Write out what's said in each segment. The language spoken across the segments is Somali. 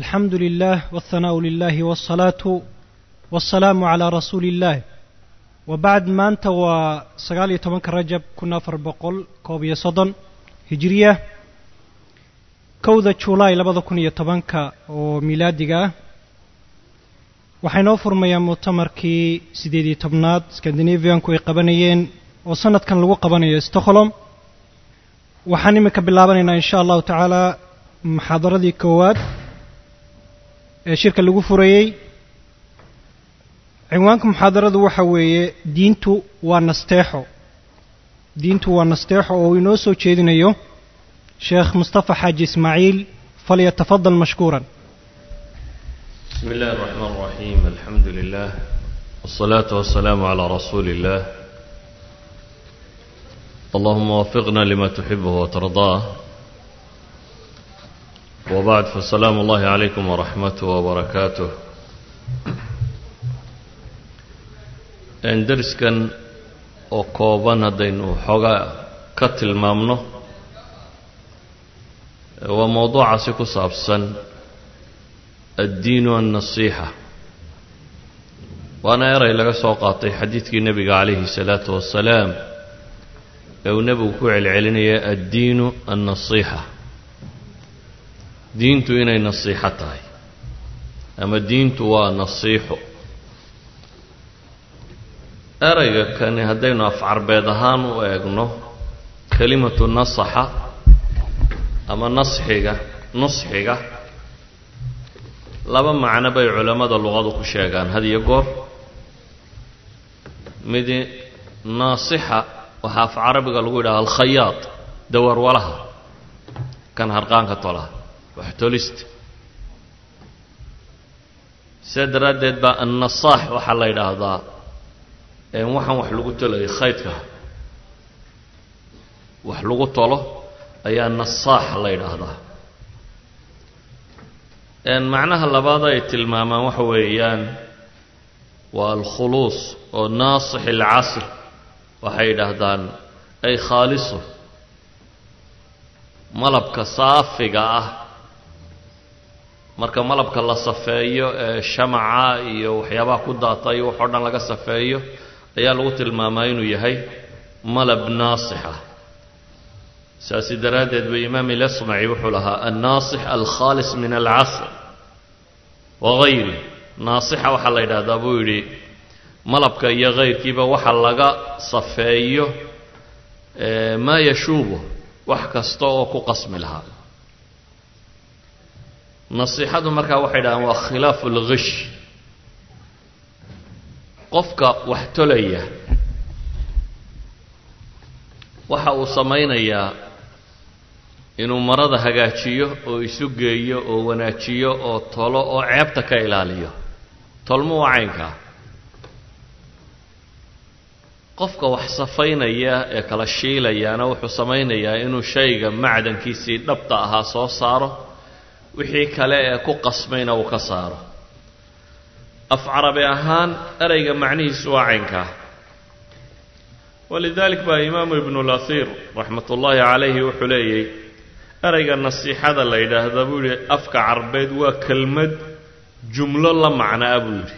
alxamdu lilah wاlthanaau lilahi wاlsalaatu waاlsalaamu calaa rasuuli اllah wa bacd maanta waa sagaal iyo tobanka rajab kun afar boqol koob iyo soddon hijiriya kowda julaay labada kun iyo tobanka oo milaadiga ah waxaa inoo furmayaa muctamarkii siddeed iyo tobnaad skandinavianku ay qabanayeen oo sanadkan lagu qabanayo stockholm waxaan iminka bilaabanaynaa in sha allahu tacaala muxaadaradii koowaad ee shirka lagu furayey cinwaanka muxaadaradu waxa weeye diintu waa nasteexo diintu waa nasteexo oo uu inoo soo jeedinayo sheekh mustafa xaaji ismaaciil falyatafadal mashkuuran بسم الله الرحمن الرحيم الحمد لله والصلاة والسلام على رسول الله اللهم وفقنا لما تحبه وترضاه وبعد فالسلام الله عليكم ورحمته وبركاته درسكن oo kooban haddaynu xoogaa ka tilmaamno waa mowduucaasi ku saabsan addiinu annasiixa waana eray laga soo qaatay xadiidkii nebiga calayhi salaatu wasalaam ee uu nebigu ku celcelinaya addiinu annasiixa diintu inay nasiixo tahay ama diintu waa nasiixo erayga kani haddaynu afcarbeed ahaan u eegno kelimatu nasaxa ama nasxiga nusxiga laba macno bay culammada luqadu ku sheegaan had iyo goor midi naasixa waxaa af carabiga lagu yidhaha alkhayaad dawarwalaha kan harqaanka tolaha wax tolista sidaa daraaddeed baa annasaax waxaa la yidhaahdaa waxaan wax lagu tolayo khaydka wax lagu tolo ayaa nasaax la yidhaahdaa macnaha labaad ay tilmaamaan waxa weeyaan waa alkhuluus oo naasix alcasr waxay yidhaahdaan ay khaaliso malabka saafiga ah marka malabka la safeeyo ee shamaca iyo waxyaabaha ku daata iyo waxoo dhan laga safeeyo ayaa lagu tilmaamaa inuu yahay malab naasix ah saasi daraaddeed ba imaam ilasmaci wuxuu lahaa annaasix alkhaalis min alcasr wagayri naasixa waxaa la yidhahdaa buu yidhi malabka iyo kayrkiiba waxa laga safeeyo maa yashuubu wax kasta oo ku qasmi lahaa nasiixadu markaa waxay dhahaan waa khilaafu lgish qofka wax tolaya waxa uu samaynayaa inuu marada hagaajiyo oo isu geeyo oo wanaajiyo oo tolo oo ceebta ka ilaaliyo tolmo waa caynkaa qofka wax safaynaya ee kala shiilayaana wuxuu samaynayaa inuu shayga macdankiisii dhabta ahaa soo saaro wixii kale ee ku qasmayna uu ka saaro af carabi ahaan ereyga macnihiisu waa caynkaa walidalik baa imaamu ibnu lasiir raxmat ullaahi calayhi wuxuu leeyay ereyga nasiixada la yidhaahdaa buu yidhi afka carbeed waa kelmad jumlo la macnaa buu yidhi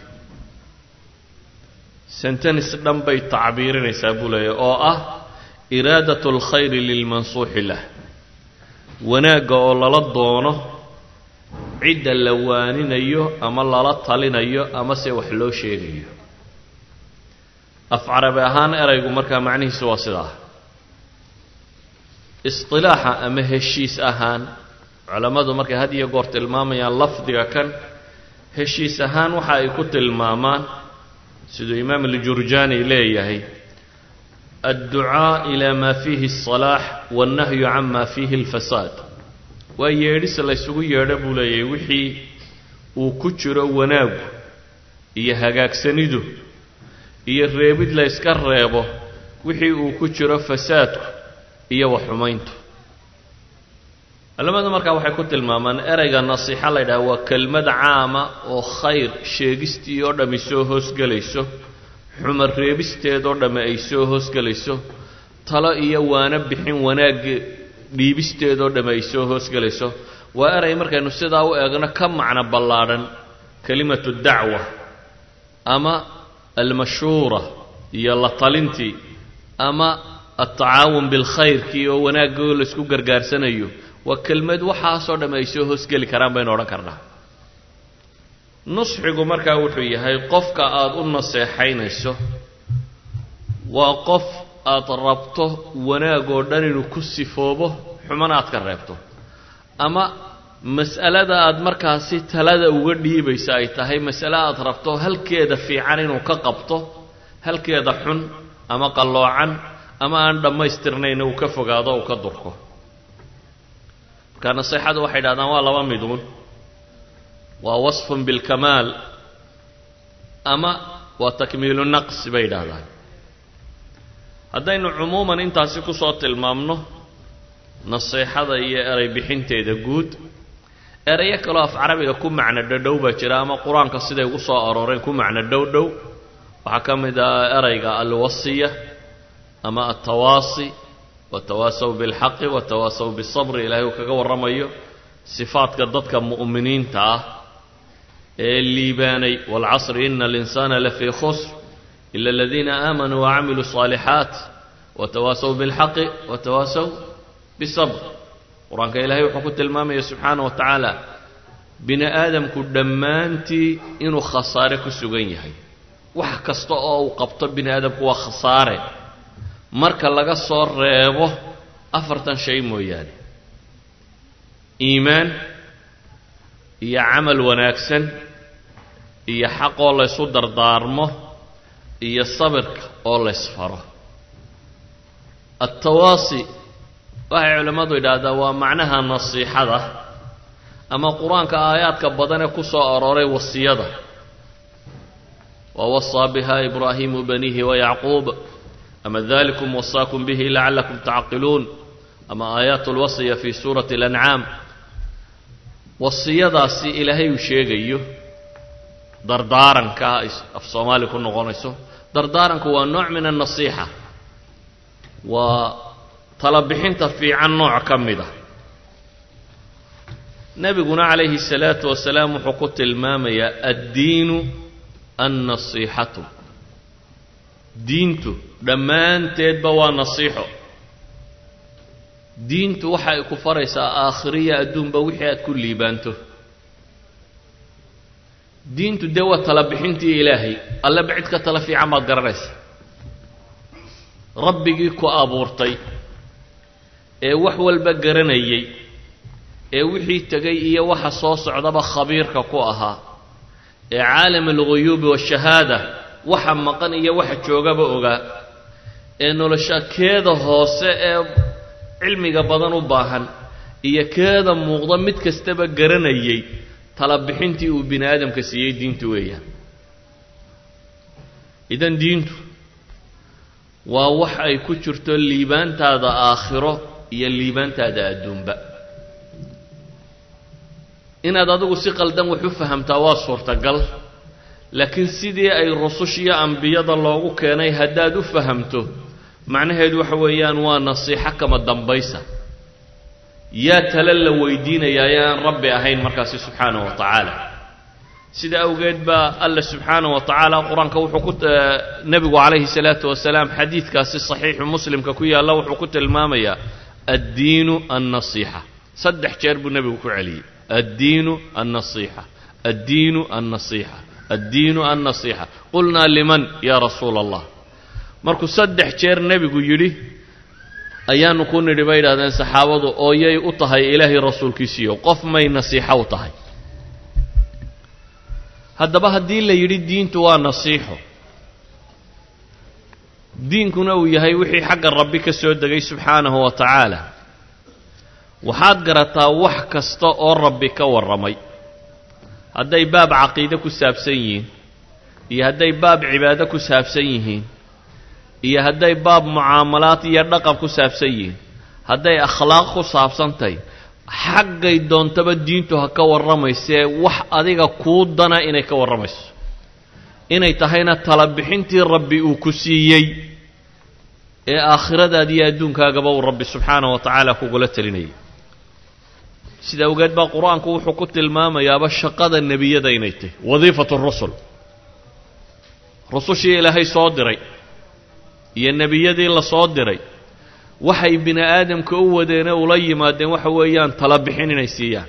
sentenis dhan bay tacbiirinaysaa buu leeyahy oo ah iraadat alkhayri lilmansuuxi lah wanaagga oo lala doono cidda la waaninayo ama lala talinayo ama se wax loo sheegayo af carabi ahaan eraygu markaa macnihiisu waa sidaa isqilaaxa ama heshiis ahaan culammadu markay had iyo goor tilmaamayaan lafdiga kan heshiis ahaan waxa ay ku tilmaamaan siduu imaam aljurjaani leeyahay adducaa ilaa maa fiihi asalaax wannahyu can maa fiihi alfasaad waa yeedhis laysugu yeedho buu leeyahay wixii uu ku jiro wanaagu iyo hagaagsanidu iyo reebid la yska reebo wixii uu ku jiro fasaadku iyo waxxumayntu culamadu markaa waxay ku tilmaamaan ereyga nasiixa la ydhaha waa kelmad caama oo khayr sheegistii oo dhammi soo hoosgelayso xumar reebisteedoo dhamme ay soo hoosgelayso talo iyo waano bixin wanaagga dhiibisteedoo dhamme ay soo hoosgelayso waa eray markaynu sidaa u eegno ka macno ballaadhan kelimatu dacwa ama almashhuura iyo la talintii ama altacaawun bilkhayrkii oo wanaagoo laysku gargaarsanayo waa kelmad waxaasoo dhamm ay soo hoosgeli karaan baynu odhan karnaa nusxigu markaa wuxuu yahay qofka aada u naseexaynayso waa qof aad rabto wanaag oo dhan inuu ku sifoobo xumana aad ka reebto ama mas'alada aad markaasi talada uga dhiibaysa ay tahay mas'ale aad rabto halkeeda fiican inuu ka qabto halkeeda xun ama qalloocan ama aan dhammaystirnayna uu ka fogaado uu ka durko marka naseexadu waxay dhahdaan waa laba miduun waa wasfun bilkamaal ama waa takmiilu naqsi bay yidhaahdaan haddaynu cumuuman intaasi kusoo tilmaamno naseexada iyo eray bixinteeda guud erayo kaloo af carabiga ku macno dhadhow baa jira ama qur-aanka siday ugu soo arooreen ku macno dhow dhow waxaa ka mid ah erayga alwasiya ama altawaasi watawaasaw bilxaqi watawaasaw bisabri ilaahay uu kaga warramayo sifaadka dadka mu'miniinta ah ee liibaanay waalcasri ina alinsaana lafii khusr ila aladiina aamanuu wacamiluu الصaalixaat watawaasaw biاlxaqi watawaasaw bisabr qur-aanka ilaahay wuxuu ku tilmaamaya subxaana wa tacaala bini aadamku dhammaantii inuu khasaare ku sugan yahay wax kasta oo uu qabto bini aadamku waa khasaare marka laga soo reebo afartan shay mooyaane iimaan iyo camal wanaagsan iyo xaqoo laysu dardaarmo iyo sabirka oo laysfaro altawaasi waxay culimmadu yidhaahdaa waa macnaha nasiixada ama qur-aanka aayaadka badan ee ku soo arooray wasiyada wawasaa biha ibraahimu banihi wayacquub ama dalikum wasaakum bihi lacallakum tacqiluun ama aayaat lwasiya fi suurati alancaam wasiyadaasi ilaahay uu sheegayo dardaaranka af soomaali ku noqonayso dardaaranku waa nooc min annasiixa waa talabixinta fiican nooc ka mid a nebiguna calayhi الsalaatu wasalaam wuxuu ku tilmaamayaa addiinu annasiixatu diintu dhammaanteedba waa nasiixo diintu waxa ay ku faraysaa aakhiriya adduunba wixii aad ku liibaanto diintu dee waa tala bixintii ilaahay alleba cid ka tala fiican baad garanaysa rabbigii ku abuurtay ee wax walba garanayay ee wixii tegay iyo waxa soo socdaba khabiirka ku ahaa ee caalam alghuyuubi waashahaada waxa maqan iyo waxa joogaba ogaa ee nolosha keeda hoose ee cilmiga badan u baahan iyo keeda muuqda mid kastaba garanayay tala bixintii uu bini aadamka siiyey diintu weeyaan idan diintu waa wax ay ku jirto liibaantaada aakhiro iyo liibaantaada adduunba inaad adigu si qaldan wax u fahamtaa waa suurtagal laakiin sidii ay rusushiyo ambiyada loogu keenay haddaad u fahamto macnaheedu waxa weeyaan waa nasiixo kama dambaysa yaa tale la weydiinayaa ee aan rabbi ahayn markaasi subxaanahu wa tacaala sida awgeed baa alla subxaanahu wa tacaala qur-aanka wuxuu ku nebigu calayhi salaatu wasalaam xadiidkaasi saxiixu muslimka ku yaalla wuxuu ku tilmaamayaa addiinu annasiixa saddex jeer buu nebigu ku celiyey addiinu annasiixa addiinu annasiixa addiinu annasiixa qulnaa liman yaa rasuula allah markuu saddex jeer nebigu yidhi ayaanu ku nidhi bay yidhahdeen saxaabadu ooyay u tahay ilaahay rasuulkiisiiyo qof may nasiixo u tahay haddaba haddii la yidhi diintu waa nasiixo diinkuna uu yahay wixii xagga rabbi ka soo degay subxaanahu wa tacaala waxaad garataa wax kasta oo rabbi ka warramay hadday baab caqiide ku saabsan yihiin iyo hadday baab cibaado ku saabsan yihiin iyo hadday baab mucaamalaad iyo dhaqan ku saabsan yihiin hadday akhlaaq ku saabsantahy xaggay doontaba diintu ha ka warramaysee wax adiga kuu dana inay ka warramayso inay tahayna talabixintii rabbi uu ku siiyey ee aakhiradaada iyo adduunkaagaba uu rabbi subxaanahu wa tacaala kugula telinayay sida awgeed baa qur-aanku wuxuu ku tilmaamayaaba shaqada nebiyada inay tahy wadiifatu rusul rusushii ilaahay soo diray iyo nebiyadii la soo diray waxay bini aadamka u wadeene ula yimaadeen waxa weeyaan tala bixin inay siiyaan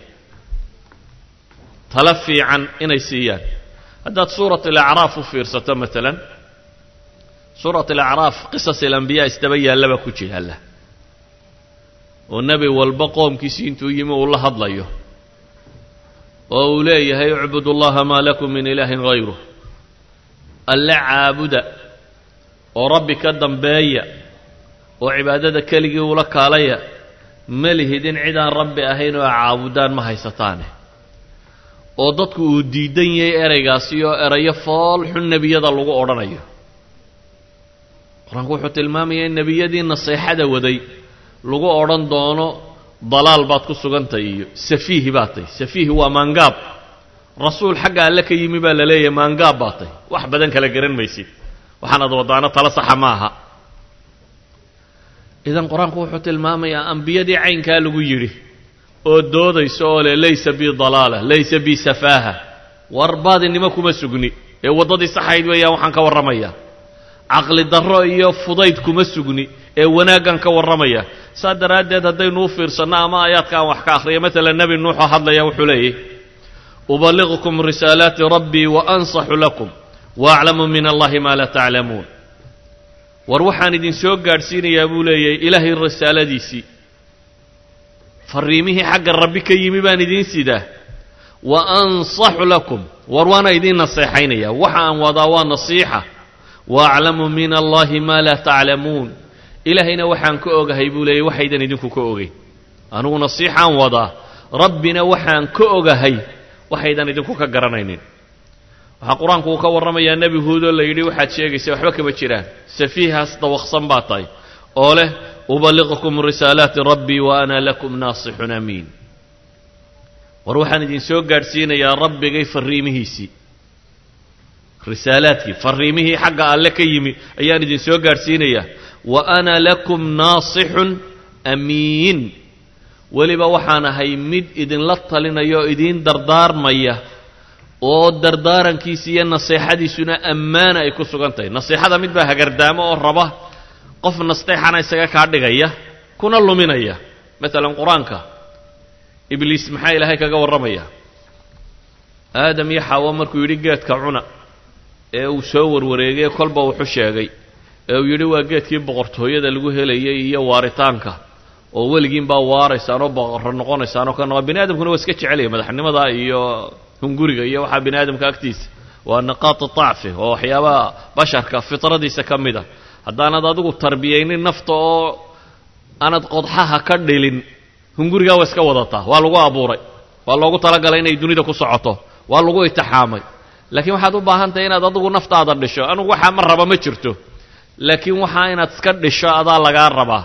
tala fiican inay siiyaan haddaad suurat alacraaf u fiirsato maalan suurat alacraaf qisas alambiyaa isdaba yaallaba ku jihaalla oo nebi walba qoomkiisii intuu yimi uu la hadlayo oo uu leeyahay icbudu llaha maa lakum min ilaahin hayruh alle caabuda oo rabbi ka dambeeya oo cibaadada keligii ula kaalaya ma lihidin cidaan rabbi ahayn oo caabudaan ma haysataane oo dadku uu diidan yahay ereygaasi oo erayo fool xun nebiyada lagu odhanayo qur-aanku wuxuu tilmaamayaa in nebiyadii naseexada waday lagu odhan doono dalaal baad ku sugantahy iyo safiihi baad tahy safiihi waa maangaab rasuul xagga alle ka yimi baa la leeyahay maangaab baad tahy wax badan kala garan maysid waxaanaad wadaano tala saxa ma aha idan qur-aanku wuxuu tilmaamayaa ambiyadii caynkaa lagu yidhi oo doodaysa oo leh laysa bi dalaala laysa bi safaaha war baadinimo kuma sugni ee waddadii saxayd weeyaan waxaan ka warramayaa caqli darro iyo fudayd kuma sugni ee wanaaggan ka warramaya saa daraaddeed haddaynu u fiirsanno ama aayaadka aan wax ka akhriya maalan nebi nuuxoo hadlaya wuxuu leeyahy ubaliqukum risaalaati rabbii wa ansaxu lakum wa aclamu min allahi maa laa taclamuun war waxaan idin soo gaadhsiinayaa buu leeyahay ilaahay risaaladiisii farriimihii xagga rabbi ka yimi baan idiin sidaa wa ansaxu lakum war waana idiin naseexaynaya waxa aan wadaa waa nasiixa wa aclamu min allahi maa laa taclamuun ilaahayna waxaan ka ogahay buu leeyay waxaydan idinku ka ogeyn anugu nasiixaan wadaa rabbina waxaan ka ogahay waxaydan idinku ka garanaynin waxaa qur-aanku uu ka warramayaa nebi huudoo la yidhi waxaad sheegaysa waxba kama jiraan safiihaas dawaqsan baa tahay oo leh ubaliqukum risaalaati rabbii wa ana lakum naasixun amiin war waxaan idin soo gaadhsiinayaa rabbigay farriimihiisii risaalaadkii farriimihii xagga alle ka yimi ayaan idin soo gaadhsiinayaa wa ana lakum naasixun amiin weliba waxaan ahay mid idinla talinaya oo idiin dardaarmaya oo dardaarankiisa iyo naseexadiisuna ammaana ay ku sugan tahay naseexada mid baa hagardaamo oo raba qof nasteexana isaga kaa dhigaya kuna luminaya maalan qur-aanka ibliis maxaa ilaahay kaga warramaya aadam iyo xaawo markuu yidhi geedka cuna ee uu soo warwareegay kolba wuxu sheegay ee uu yidhi waa geedkii boqortooyada lagu helayay iyo waaritaanka oo weligiin baa waaraysaan oo boqorro noqonaysaan oo ka noqo bini aadamkuna waa iska jecelaya madaxnimada iyo hunguriga iyo waxaa bini aadamka agtiisa waa niqaati tacfi oo waxyaabaha basharka fitradiisa ka mid a haddaanad adigu tarbiyaynin nafta oo aanad qodxaha ka dhilin hungurigaa waa iska wadataa waa lagu abuuray waa loogu talagalay inay dunida ku socoto waa lagu itixaamay laakiin waxaad u baahan tahay inaad adigu naftaada dhisho anugu waxaa ma raba ma jirto laakiin waxaa inaad iska dhisho adaa lagaa rabaa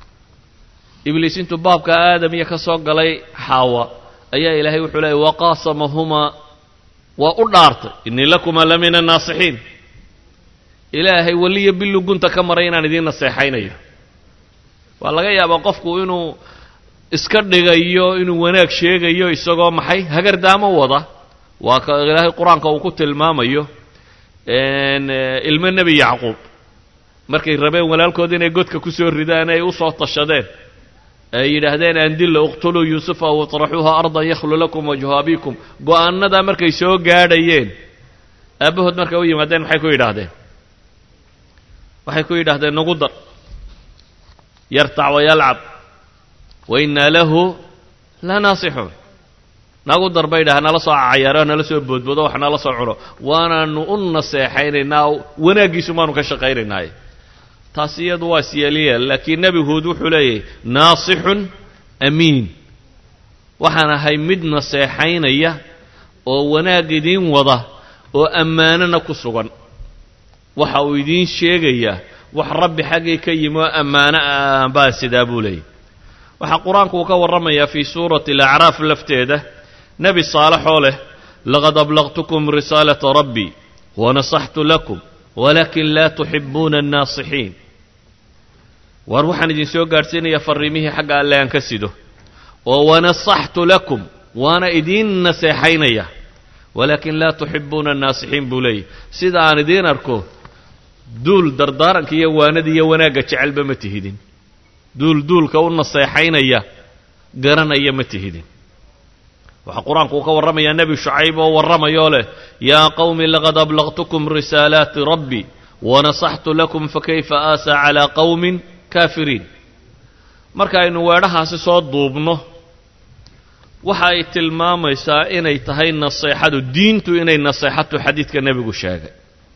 ibliis intuu baabka aadam iyo ka soo galay xaawa ayaa ilaahay wuxuu leeyay waqaasamahumaa waa u dhaartay innii lakumaa la min annaasixiin ilaahay weliya billu gunta ka maray inaan idiin naseexaynayo waa laga yaabaa qofku inuu iska dhigayo inuu wanaag sheegayo isagoo maxay hagardaamo wada waa ka ilaahay qur-aanka uu ku tilmaamayo ilmo nebi yacquub markay rabeen walaalkood inay godka ku soo ridaan ay u soo tashadeen ay yidhaahdeen andilla uqtuluu yuusufa aw iطraxuuha ardan yakhlu lakum wajhu abikum go-aanadaa markay soo gaadhayeen aabbahood markay u yimaadeen maxay ku yidhaahdeen waxay ku yidhaahdeen nagu dar yartac wayalcab wa innaa lahu la naasixuun nagu dar bay dhaha nala soo cayaaro nala soo boodboodo wax nala soo cuno waanaanu u naseexaynaynaa wanaaggiisu maanu ka shaqaynaynaaye taas iyadu waa siyelyeel laakiin nebi huud wuxuu leeyahay naasixun amiin waxaan ahay mid naseexaynaya oo wanaag idiin wada oo ammaanona ku sugan waxa uu idiin sheegayaa wax rabbi xaggii ka yimi oo ammaano ah baa sidaa buu leeyahy waxaa qur-aanku uu ka warramayaa fii suurati alacraaf lafteeda nebi saalexoo leh laqad ablaqtukum risaalata rabbii wanasaxtu lakum walakin laa tuxibuuna annaasixiin waar waxaan idin soo gaadhsiinayaa farriimihii xagga alle aan ka sido oo wanasaxtu lakum waana idiin naseexaynaya walaakin laa tuxibuuna annaasixiin buu leeyahy sida aan idiin arko duul dardaaranka iyo waanada iyo wanaagga jecelba ma tihidin duul duulka u naseexaynaya garanaya ma tihidin waxaa qur-aanku uu ka warramayaa nebi shucayb oo warramayoo leh yaa qowmi laqad ablaqtukum risaalaati rabbi wanasaxtu lakum fakayfa aasaa calaa qowmin kaafiriin marka aynu weedhahaasi soo duubno waxa ay tilmaamaysaa inay tahay naseexadu diintu inay naseexatu xadiidka nebigu sheegay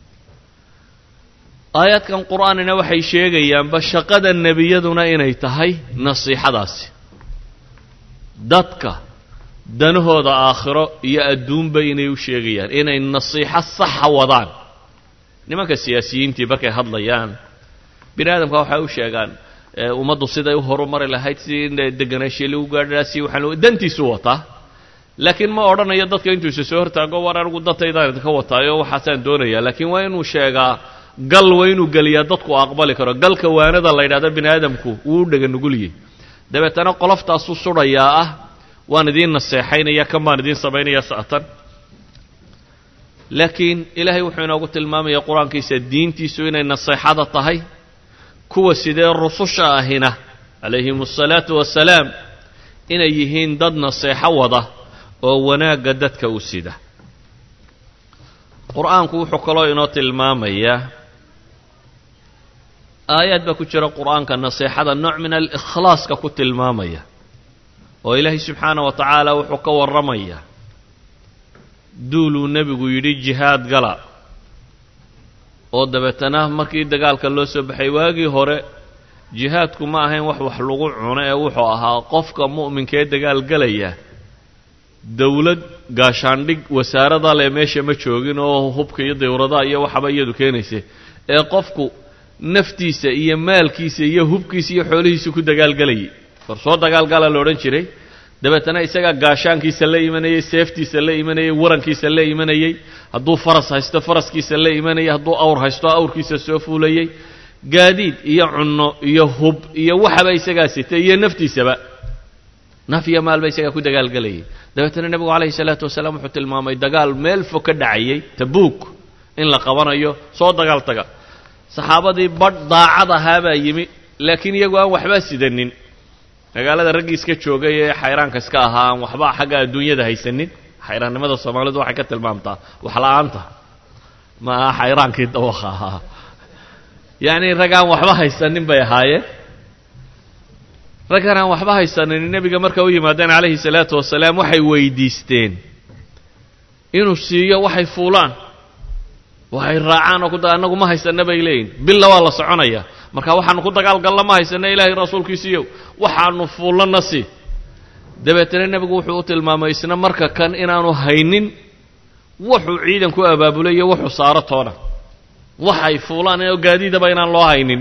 aayaadkan qur'aanina waxay sheegayaanba shaqada nebiyaduna inay tahay nasiixadaasi dadka danahooda aakhiro iyo adduunba inay u sheegayaan inay nasiixo saxa wadaan nimanka siyaasiyiintii markay hadlayaan bini aadamka waxay u sheegaan ummaddu siday u horumari lahayd si deganaanshiya lagu gaadhaa si waxaan dantiisu wataa laakiin ma odhanayo dadka intuu isa soo hortaago war anigu dadtaydaan idinka wataayo waxaasaan doonayaa laakiin waa inuu sheegaa gal waa inuu geliyaa dadku aqbali karo galka waanada la yidhahdo bini aadamku wuu u dhega nuguliyey dabeetana qoloftaasu sudhayaa ah waan idiin naseexaynaya kan baan idiin samaynaya sa'tan laakiin ilaahay wuxuu inoogu tilmaamaya qur-aankiisa diintiisu inay naseexada tahay kuwa sidee rususha ahina calayhim asalaatu wasalaam inay yihiin dad naseexo wada oo wanaagga dadka u sida qur-aanku wuxuu kaloo inoo tilmaamayaa aayaad baa ku jira qur-aanka naseexada nooc min alikhlaaska ku tilmaamaya oo ilaahay subxaana wa tacaala wuxuu ka warramayaa duuluu nebigu yidhi jihaad gala oo dabeetana markii dagaalka loo soo baxay waagii hore jihaadku ma ahayn wax wax lagu cuno ee wuxuu ahaa qofka mu'minka ee dagaal galaya dowlad gaashaandhig wasaarada leh meesha ma joogin oo hubka iyo dawradaha iyo waxaba iyadu keenaysa ee qofku naftiisa iyo maalkiisa iyo hubkiisa iyo xoolihiisa ku dagaalgelayay war soo dagaalgala la odhan jiray dabeetana isagaa gaashaankiisa la imanayey seeftiisa la imanayey warankiisa la imanayey hadduu faras haysto faraskiisa la imanayay hadduu awr haysto awrkiisa soo fuulayey gaadiid iyo cunno iyo hub iyo waxaba isagaa sitay iyo naftiisaba naf iyo maalba isagaa ku dagaalgelayay dabeetana nebigu calayhi salaatu wasalaam wuxuu tilmaamay dagaal meel fog ka dhacayay tabuuk in la qabanayo soo dagaal taga saxaabadii badh daacad ahaabaa yimi laakiin iyagu aan waxba sidanin magaalada raggii iska joogay ee xayraanka iska ahaa aan waxba xagga adduunyada haysanin xayraannimada soomaalidu waxay ka tilmaamtaa waxla-aanta ma aha xayraankii dawakha ahaa yacni rag aan waxba haysanin bay ahaayeen raggan aan waxba haysanin nebiga marka u yimaadeen calayhi salaatu wasalaam waxay weydiisteen inuu siiyo waxay fuulaan waxay raacaan oo ku annagu ma haysana bay leeyihin billa waa la soconaya marka waxaanu ku dagaalgalna ma haysana ilaahay rasuulkiisiiyow waxaanu fuullana si dabeetana nebigu wuxuu u tilmaamay isna marka kan inaanu haynin wuxuu ciidan ku abaabulay iyo wuxuu saaro toona waxay fuulaan oo gaadiidaba inaan loo haynin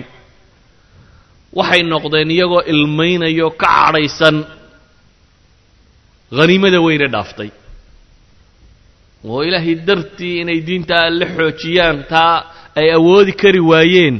waxay noqdeen iyagoo ilmaynayo ka cadhaysan haniimada weyne dhaaftay oo ilaahay dartii inay diintaa la xoojiyaan taa ay awoodi kari waayeen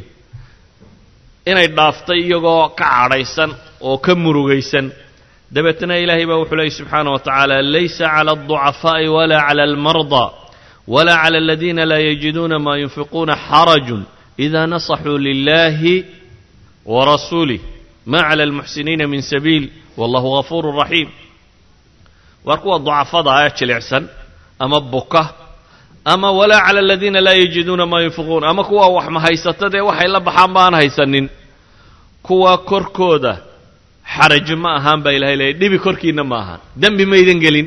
inay dhaaftay iyagoo ka cadhaysan oo ka murugaysan dabeetna ilaahay baa wuxuu leeyay subxaana wa tacaala laysa cala alducafaa'i walaa cala almardaa walaa cala aladiina laa yajiduuna maa yunfiquuna xarajun ida nasaxuu lilahi warasuulih ma cala almuxsiniina min sabiil wallahu gafuuru raxiim waar kuwa ducafada ee jilicsan ama buka ama walaa cala aladiina laa yajiduuna maa yunfiquun ama kuwa wax ma haysatadee waxay la baxaan ba aan haysanin kuwa korkooda xaraj ma ahaan baa ilahay leeyay dhibi korkiinna ma ahaan dembi maydan gelin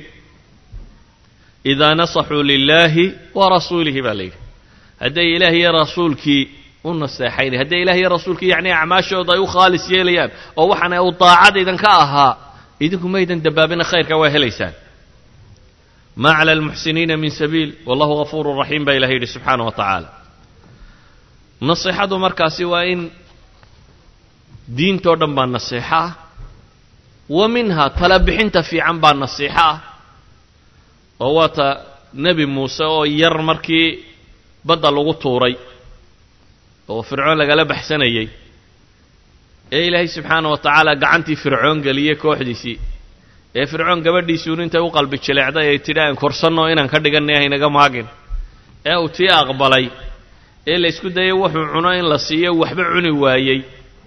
idaa nasaxuu lilaahi wa rasuulihi baa layidhi hadday ilaah iyo rasuulkii u naseexaynay hadday ilah iyo rasuulkii yacni acmaashooda ay u khaalis yeelayaan oo waxaana uu daacad idinka ahaa idinku maydan dabaabina khayrka waa helaysaan ma cala almuxsiniina min sabiil wallahu gafuuru raxiim baa ilahay yidhi subxaana wa tacaala nasiixadu markaasi waa in diintoo dhan baa nasiixo ah wa minha tala bixinta fiican baa nasiixo ah oo waata nebi muuse oo yar markii badda lagu tuuray oo fircoon lagala baxsanayey ee ilaahay subxaana wa tacaala gacantii fircoon geliyey kooxdiisii ee fircoon gabadhiisuun intay u qalbi jileecday ay tidhi aan korsanno inaan ka dhiganay haynaga maagin ee uu tii aqbalay ee la isku dayay wuxuu cuno in la siiyo waxba cuni waayey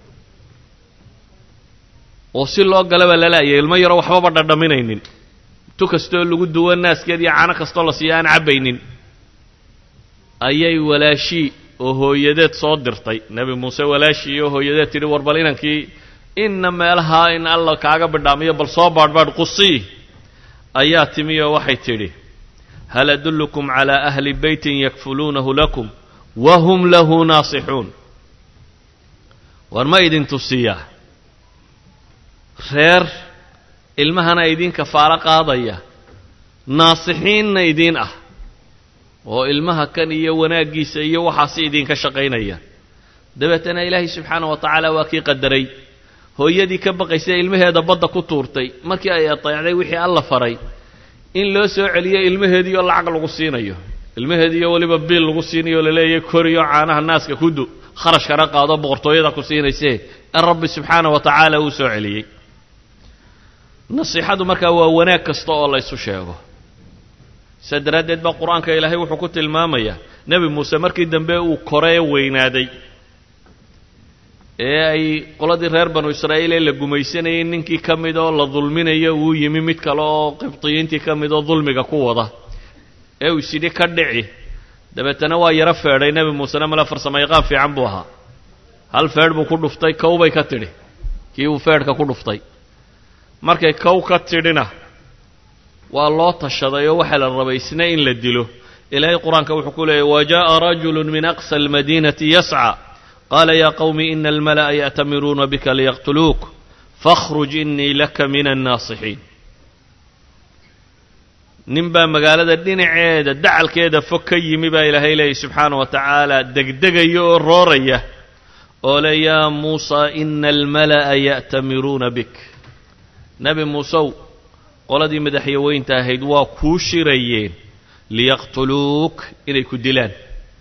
oo si loo galaba lalaayay ilmo yaroo waxbaba dhadhaminaynin tu kastoo lagu duwo naaskeed iyo cano kastoo la siiyo aan cabbaynin ayay walaashii oo hooyadeed soo dirtay nebi muuse walaashii oo hooyadeed tidhi war bal inankii inna meelahaa in alla kaaga bidhaamiyo bal soo baadhbaadh qusii ayaa timi oo waxay tidhi hal adullukum calaa ahli beytin yakfuluunahu lakum wa hum lahu naasixuun war ma idin tusiyaa reer ilmahana idiin kafaalo qaadaya naasixiinna idiin ah oo ilmaha kan iyo wanaaggiisa iyo waxaasi idinka shaqaynaya dabeetana ilaahay subxaana wa tacaala waa kii qadaray hooyadii ka baqaysa ilmaheeda badda ku tuurtay markii ay ateecday wixii alla faray in loo soo celiyo ilmaheedii oo lacag lagu siinayo ilmaheedii oo weliba biil lagu siinayo o laleeyahay koriyo caanaha naaska kudu kharashkana qaado boqortooyada ku siinayse in rabbi subxaana wa tacaala uu soo celiyey nasiixadu markaa waa wanaag kasta oo la ysu sheego sidaa daraaddeed baa qur-aanka ilaahay wuxuu ku tilmaamayaa nebi muuse markii dambe uu koree weynaaday ee ay qoladii reer banu israa'iil ee la gumaysanayay ninkii ka mid oo la dulminayo uu yimi mid kale oo qibdiyiintii ka mid oo dulmiga ku wada ee uu isidhi ka dhici dabeetana waa yaro feedhay nebi muusena male farsamo yaqaan fiican buu ahaa hal feedh buu ku dhuftay kow bay ka tidhi kii uu feedhka ku dhuftay markay kow ka tidhina waa loo tashaday oo waxaa la rabay isna in la dilo ilaahay qur-aanka wuxuu ku leeyay wa jaءa rajulu min aqsa almadiinati yascى qaala ya qowmi ina almala'a ya'tamiruuna bika liyaqtuluuk fakhruj inii laka min annaasixiin nin baa magaalada dhinaceeda dacalkeeda fog ka yimi baa ilaahay leeyay subxaana wa tacaala degdegaya oo rooraya oo le yaa muusa ina almala'a ya'tamiruuna bik nebi muusew qoladii madaxyaweynta ahayd waa kuu shirayeen liyaqtuluuk inay ku dilaan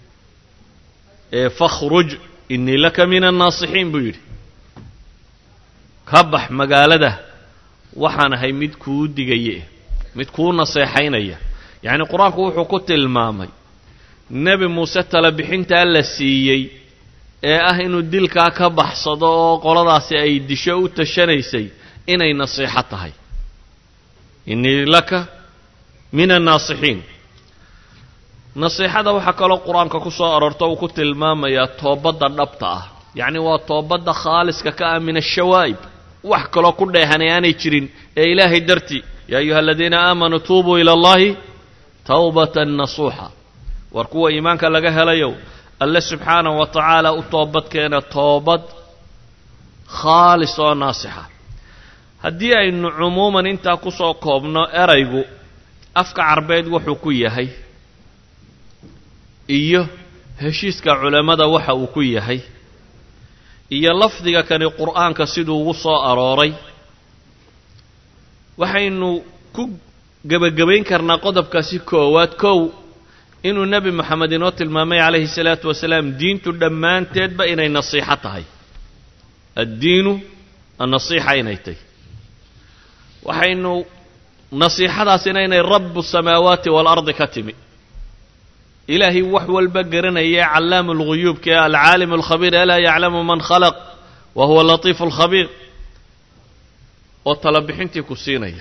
ee fakhruj innii laka min annaasixiin buu yidhi ka bax magaalada waxaan ahay mid kuu digaye mid kuu naseexaynaya yacni qur-aanku wuxuu ku tilmaamay nebi muuse tala bixintaa la siiyey ee ah inuu dilkaa ka baxsado oo qoladaasi ay disho u tashanaysay inay nasiixo tahay innii laka min annaasixiin nasiixada waxaa kaloo qur-aanka ku soo aroorto uu ku tilmaamayaa toobadda dhabta ah yacni waa toobadda khaaliska ka ah min ashawaa'ib wax kaloo ku dheehanay aanay jirin ee ilaahay dartii yaa ayuha aladiina aamanuu tuubuu ila allahi tawbatan nasuuxa war kuwa iimaanka laga helayow alle subxaanahu wa tacaala u toobadkeena toobad khaalis oo naasixa haddii aynu cumuuman intaa ku soo koobno eraygu afka carbeed wuxuu ku yahay iyo heshiiska culammada waxa uu ku yahay iyo lafdiga kani qur'aanka siduu ugu soo arooray waxaynu ku gebagabayn karnaa qodobkaasi koowaad kow inuu nebi moxamed inoo tilmaamay calayhi salaatu wasalaam diintu dhammaanteedba inay nasiixo tahay addiinu annasiixa inay tahy waxaynu nasiixadaasina inay rabu samaawaati waalardi ka timi ilaahay wax walba garanaya callaamu lguyuubka ee alcaalim alkhabiir alaa yaclamu man khalaq wa huwa latiifu alkhabiir oo talabixintii ku siinaya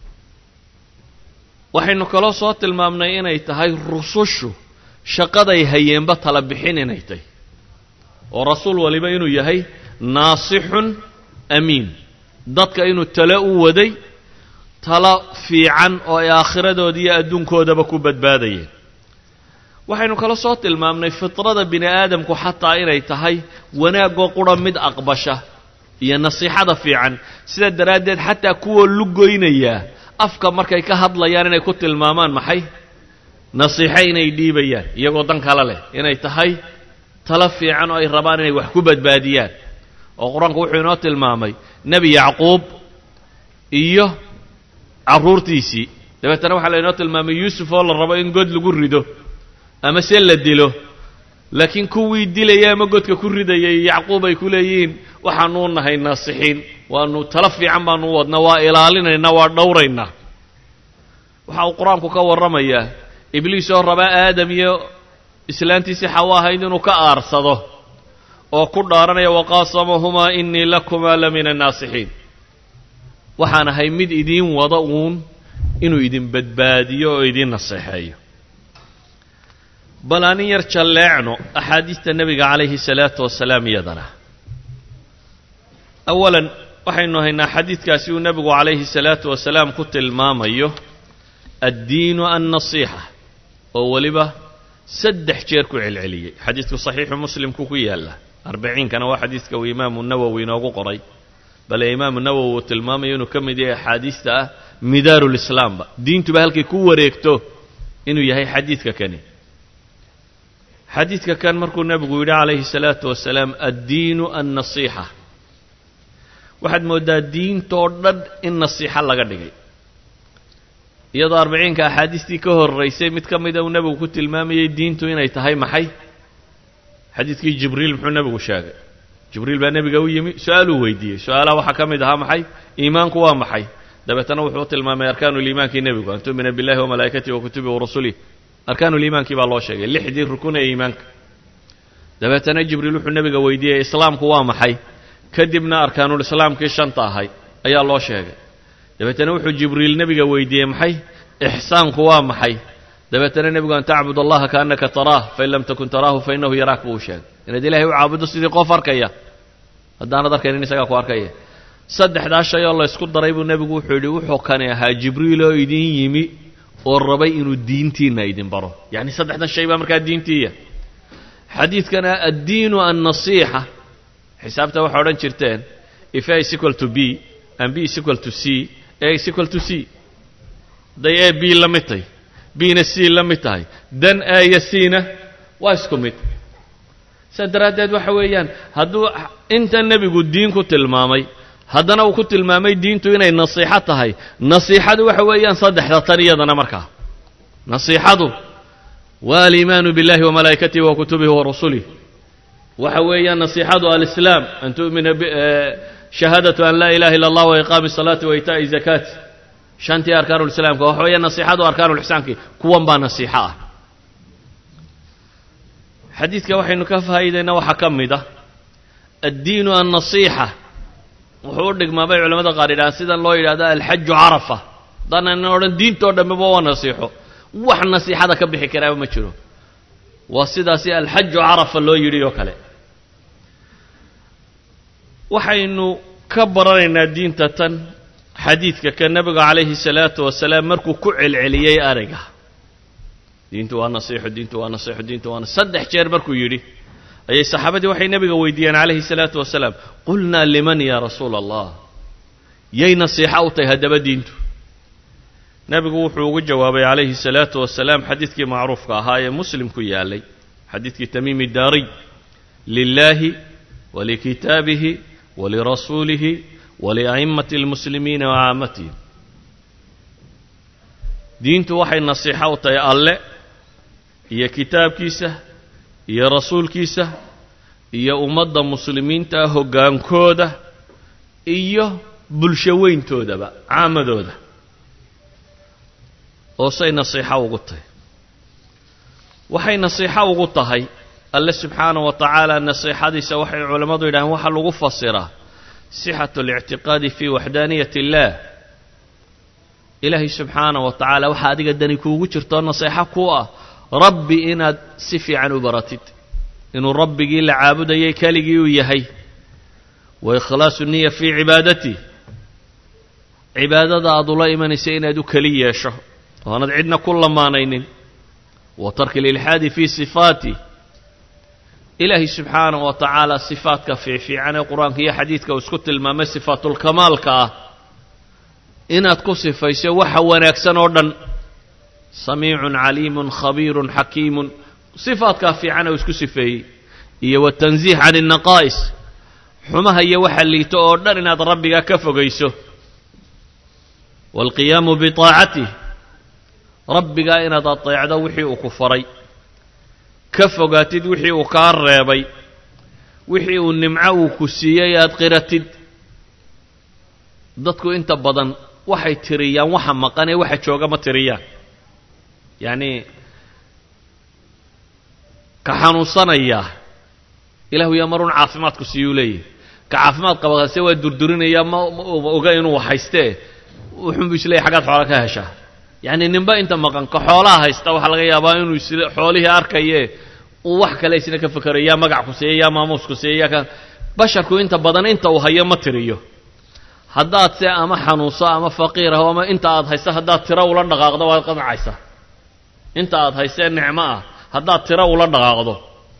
waxaynu kaloo soo tilmaamnay inay tahay rusushu shaqaday hayeenba tala bixin inay tahy oo rasuul waliba inuu yahay naasixun amiin dadka inuu tale u waday talo fiican oo ay aakhiradood iyo adduunkoodaba ku badbaadayeen waxaynu kala soo tilmaamnay fitrada bini aadamku xataa inay tahay wanaagoo qura mid aqbasha iyo nasiixada fiican sidaa daraaddeed xataa kuwa lugoynayaa afka markay ka hadlayaan inay ku tilmaamaan maxay nasiixo inay dhiibayaan iyagoo dan kale leh inay tahay talo fiican oo ay rabaan inay wax ku badbaadiyaan oo qur-aanku wuxuu inoo tilmaamay nebi yacquub iyo carruurtiisii dabeetana waxaa laynoo tilmaamay yuusuf oo la rabo in god lagu rido ama se la dilo laakiin kuwii dilaya ama godka ku ridayay yacquub ay ku leeyihiin waxaanuu nahay naasixiin waanu tala fiican baanu u wadnaa waa ilaalinaynaa waa dhowraynaa waxa uu qur-aanku ka warramayaa ibliis oo rabaa aadam iyo islaantiisii xawa ahayd inuu ka aarsado oo ku dhaaranaya waqaasamahumaa inii lakumaa la min annaasixiin waxaan ahay mid idiin wada uun inuu idin badbaadiyo oo idiin naseexeeyo bal anin yar jalleecno axaadiista nebiga calayhi salaatu wasalaam iyadana awalan waxaynu haynaa xadiidkaasi uu nebigu calayhi salaatu wasalaam ku tilmaamayo addiinu annasiixa oo weliba saddex jeer ku celceliyey xadiidku saxiixu muslimku ku yaalla arbaciinkana waa xadiidka uu imaamu nawowi inoogu qoray bale imaamu nawowi uu tilmaamayo inuu ka mid yahay axaadiista ah midaarulislaamba diintuba halkay ku wareegto inuu yahay xadiidka kani xadiidka kan markuu nebigu yidhi calayhi salaatu wasalaam addiinu annasiixa waxaad mooddaa diintoo dhan in nasiixo laga dhigay iyadoo arbaciinka axaadiistii ka horraysay mid ka mida uu nebigu ku tilmaamayey diintu inay tahay maxay xadiidkii jibriil muxuu nebigu sheegay jibriil baa nebiga u yimi su-aaluu weydiiyey su-aalaha waxaa ka mid ahaa maxay iimaanku waa maxay dabeetana wuxuu tilmaamay arkaanuliimaankii nebigu an tu'mina billahi wamalaa'ikatihi wa kutubihi warasulih arkaanuliimaankii baa loo sheegay lixdii rukun ee iimaanka dabeetana jibriil wuxuu nebiga weydiiyey islaamku waa maxay kadibna arkaanulislaamkii shanta ahay ayaa loo sheegay dabeetana wuxuu jibriil nebiga weydiiyey maxay ixsaanku waa maxay dabeetana nebigu an tacbud allaha kaannaka taraah fain lam takun taraahu fa innahu yaraak buu u sheegay inaad ilaahay u caabuddo sidii qof arkaya haddaanad arkaynin isagaa ku arkaya saddexdaa shay oo laysku daray buu nebigu wuxuu yidhi wuxuu kani ahaa jibriil oo idin yimi oo rabay inuu diintiinna idin baro yacni saddexdan shay baa markaa diintiiya xadiidkana addiinu annasiixa xisaabta waxay odhan jirteen if a is equal to b and b is equal to c a is equal to c hadday a b la mid tahay bna c la mid tahay dan a iyo c-na waa isku mid saas daraaddeed waxa weeyaan hadduu inta nebigu diin ku tilmaamay haddana uu ku tilmaamay diintu inay nasiixo tahay nasiixadu waxa weeyaan saddexda tan iyadana markaa nasiixadu waa aliimaanu biاllahi wamalaa'ikatihi wa kutubihi wa rasulih waxa weeyaan nasiixadu alislaam an tu'mina shahaadatu an laa ilaha illa allah wa iqaami الsalaati wa itaa'i zakaati shantii arkaanulislaamka waxa weeyaan nasiixadu arkaanuulixsaankii kuwan baa nasiixo ah xadiidka waxaynu ka faa'iidaynaa waxaa ka mid ah addiinu annasiixa wuxuu u dhigmaa bay culamada qaar yidhahaan sidan loo yidhahdo alxaju carafa haddaanan odhan diintoo dhammeba waa nasiixo wax nasiixada ka bixi karaaba ma jiro waa sidaasi alxaju carafa loo yidhi oo kale waxaynu ka baranaynaa diinta tan xadiidka ka nebiga calayhi salaatu wasalaam markuu ku celceliyey ariga diintu waa nasiixo diintu waa nasiixo diintu waa saddex jeer markuu yidhi ayay saxaabadii waxay nebiga weydiiyeen calayhi salaatu wasalaam qulnaa liman yaa rasuula allah yay nasiixo u tahay haddaba diintu nebigu wuxuu ugu jawaabay calayhi salaatu wasalaam xadiidkii macruufka ahaa ee muslim ku yaalay xadiidkii tamiimi daariy lilaahi walikitaabihi walirasuulihi walia'immati almuslimiina wa caamatihim diintu waxay nasiixo u tahay alle iyo kitaabkiisa iyo rasuulkiisa iyo ummadda muslimiinta ah hoggaankooda iyo bulsho weyntoodaba caamadooda oo say nasiixo ugu tahay waxay nasiixo ugu tahay alle subxaanahu wa tacaala nasiixadiisa waxay culammadu yidhaaheen waxaa lagu fasiraa sixatu اlictiqaadi fi waxdaaniyat اllah ilaahay subxaanaه wa tacaala waxaa adiga dani kuugu jirtoo naseexo ku ah rabbi inaad si fiican u baratid inuu rabbigii la caabudayay keligii uu yahay wa ikhlaasu niya fii cibaadati cibaadada aad ula imanaysa inaad u keli yeesho oonad cidna ku lamaanaynin wa tarki lilxaadi fii sifaati ilaahay subxaanaه wa tacaala sifaadka fiicfiican ee qur-aanka iyo xadiidka uu isku tilmaamay sifaatulkamaalka ah inaad ku sifayso waxa wanaagsan oo dhan samiicun caliimun khabiirun xakiimun sifaadkaa fiican uu isku sifeeyey iyo watansiih can الnaqaa'is xumaha iyo waxa liito oo dhan inaad rabbiga ka fogayso waalqiyaamu biطaacatih rabbigaa inaad ateecdo wixii uu ku faray ka fogaatid wixii uu kaa reebay wixii uu nimco uu ku siiyey aad qiratid dadku inta badan waxay tiriyaan waxa maqan ee waxa jooga ma tiriyaan yacni ka xanuunsanayaa ilahu yaa marun caafimaadku siiyuu leeyahy ka caafimaad qabase waa durdurinayaa ma ma oga inuu haystee wuxuunbu isleeyahy xaggaad xoola ka heshaa yacni ninba inta maqan ka xoolaha haysta waxaa laga yaabaa inuu is xoolihii arkaye uu wax kale isna ka fekerayo yaa magac ku siiya yaa maamuusku siiya yaa ka basharku inta badan inta uu hayo ma tiriyo haddaad se ama xanuunso ama faqiir ah ama inta aad haysa haddaad tiro ula dhaqaaqdo waad qanacaysaa inta aad haysee nicmo ah haddaad tiro ula dhaqaaqdo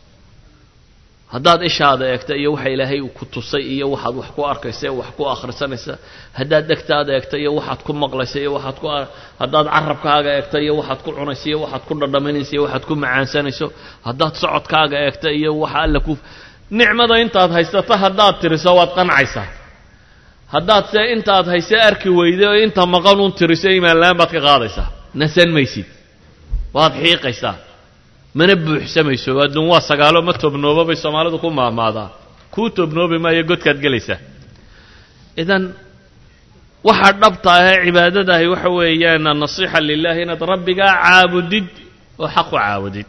haddaad ishaada eegta iyo waxa ilaahay ku tusay iyo waxaad wax ku arkaysa wax ku akhrisanaysa haddaad dhegtaada eegta iyo waxaad ku maqlaysa iyo waxaad ku haddaad carabkaaga eegta iyo waxaad ku cunaysa iyo waxaad ku dhadhaminaysa iyo waxaad ku macaansanayso haddaad socodkaaga eegta iyo waxa alla ku nicmada intaad haysata haddaad tiriso waad qancaysaa haddaad se intaad hayse arki weyday oo inta maqan un tiriso imaanlaan baad ka qaadaysaa nasan maysid waad xiiqaysaa mana buuxsamayso adduun waa sagaalo ma tobnoobo bay soomaalidu ku maamaadaa kuu tobnoobi maayo godkaad gelaysaa idan waxaa dhabta ahee cibaadadahi waxa weeyaan annasiixa lilahi inaad rabbigaa caabudid oo xaq u caabudid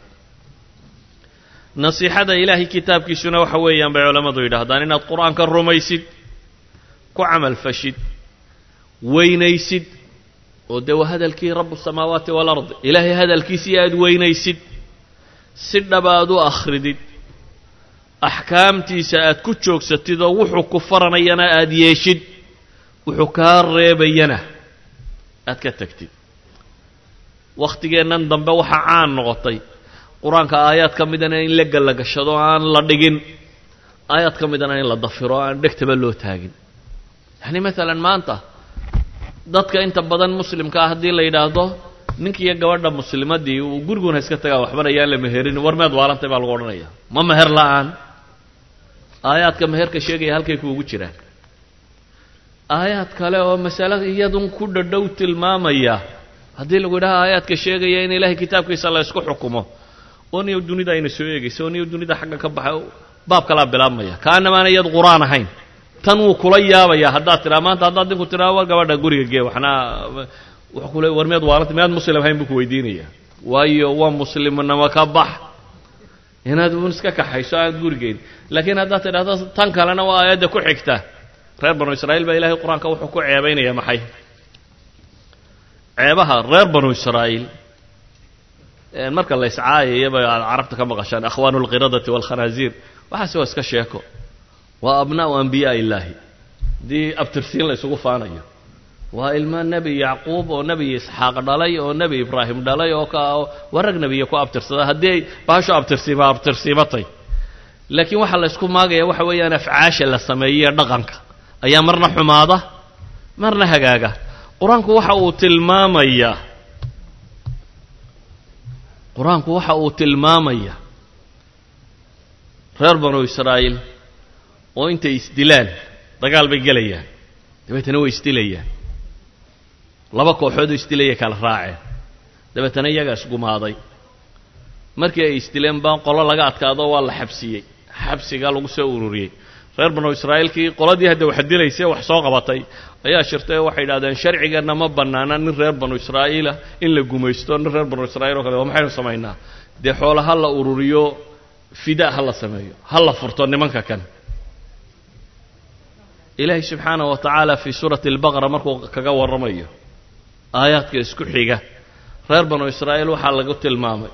nasiixada ilaahay kitaabkiisuna waxa weeyaan bay culammadu yidhaahdaan inaad qur-aanka rumaysid ku camal fashid weynaysid oo dee waa hadalkii rabu samaawaati walard ilaahay hadalkiisii aada weynaysid si dhab aad u akhridid axkaamtiisa aad ku joogsatid oo wuxuu ku faranayana aada yeeshid wuxuu kaa reebayana aad ka tagtid wakhtigeennan dambe waxaa caan noqotay qur-aanka aayaad ka midana in la gallagashado aan la dhigin aayaad ka midana in la dafiro aan dhegtaba loo taagin yacni maalan maanta dadka inta badan muslimka ah haddii la yidhaahdo ninkiiyo gabadha muslimadii uu guriguna iska tagaa waxbana yaan la meherin war meed waalantay baa lagu odhanaya ma meher la-aan aayaadka meherka sheegaya halkay kuugu jiraan aayaad kale oo masale iyadun ku dhadhow tilmaamaya haddii lagu yidhaha aayaadka sheegaya in ilaahay kitaabkiisa la ysku xukumo oo niyo dunida ayna soo eegaysa oo niyo dunida xagga ka baxay baab kalaa bilaabmaya kaanamaana iyad qur-aan ahayn tan wuu kula yaabayaa haddaad tiraa maanta haddaad ninku tiraa war gabadha guriga gee waxna wuxuu kule war miyaad waalanta miyaad muslim ahayn buu ku weydiinaya waayo waa muslimnimo ka bax inaad un iska kaxayso aad gurigeyn laakiin haddaad tidhahdo tan kalena waa aayadda ku xigta reer banu israa'iil baa ilahay qur-aanka wuxuu ku ceebaynaya maxay ceebaha reer banu israa'iil marka la iscaayayaba aad carabta ka maqashaan akhwaanu alqiradati waalkhanaaziir waxaase waa iska sheeko waa abnaa'u ambiyaa illaahi haddii abtirsiin la isugu faanayo waa ilmo nebi yacquub oo nebi isxaaq dhalay oo nebi ibraahim dhalay oo ka waa rag nebiya ku abtirsada haddii ay bahasho abtirsiima abtirsiimatay laakiin waxaa la ysku maagaya waxa weeyaan afcaasha la sameeyey dhaqanka ayaa marna xumaada marna hagaaga qur-aanku waxa uu tilmaamayaa qur-aanku waxa uu tilmaamayaa reer banu israa'iil oo intay isdilaan dagaal bay gelayaan dabeetana way isdilayaan laba kooxoodoo isdilaya kala raaceen dabeetana iyagaa isgumaaday markii ay isdileen baa qolo laga adkaado waa la xabsiyey xabsigaa lagu soo ururiyey reer banu israa'iilkii qoladii hadda wax dilaysay wax soo qabatay ayaa shirtay oo waxay yidhahdeen sharcigeenna ma bannaana nin reer banu israa'iilah in la gumaysto nin reer banu israa'iil oo kale waa maxaynu samaynaa dee xoola ha la ururiyo fidaa ha la sameeyo ha la furto nimanka kan ilaahay subxaanahu wa tacaala fii suurati albaqara markuu kaga warramayo aayaadka isku xiga reer banu israa'iil waxaa lagu tilmaamay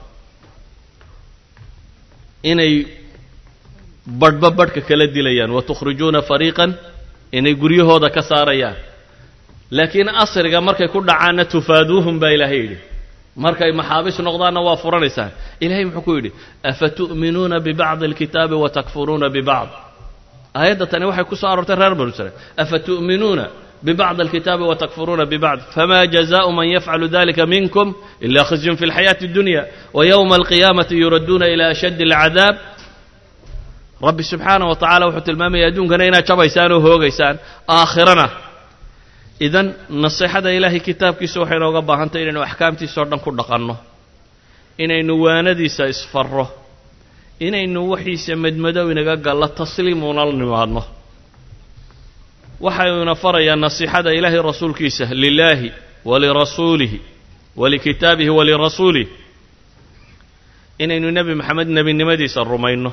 inay badhba badhka kala dilayaan wa tukhrijuuna fariiqan inay guryahooda ka saarayaan laakiin asriga markay ku dhacaanna tufaaduuhum baa ilaahay yidhi markay maxaabis noqdaanna waa furanaysaan ilahay muxuu ku yidhi afatu'minuuna bibacdi alkitaabi wa takfuruuna bibacd aayadda tani waxay ku soo aroortay reer banu israiil afatu'minuuna bibacdi alkitaabi wa takfuruuna bibacd fama jazaءu man yafcalu dalika minkum ila khizyun fi اlxayaati اddunya wa yowma alqiyaamati yuradduuna ila ashaddi اlcadaab rabbi subxaanah wa tacala wuxuu tilmaamaya adduunkana inaad jabaysaan oo hoogaysaan aakhirana idan naseexada ilaahay kitaabkiisa waxay nooga baahantay inaynu axkaamtiisa o dhan ku dhaqanno inaynu waanadiisa isfarro inaynu waxiisa madmadow inaga gallo tasliimuuna la nimaadno waxayuna farayaa nasiixada ilaahay rasuulkiisa lilaahi walirasuulihi walikitaabihi walirasuulih inaynu nebi maxamed nebinimadiisa rumayno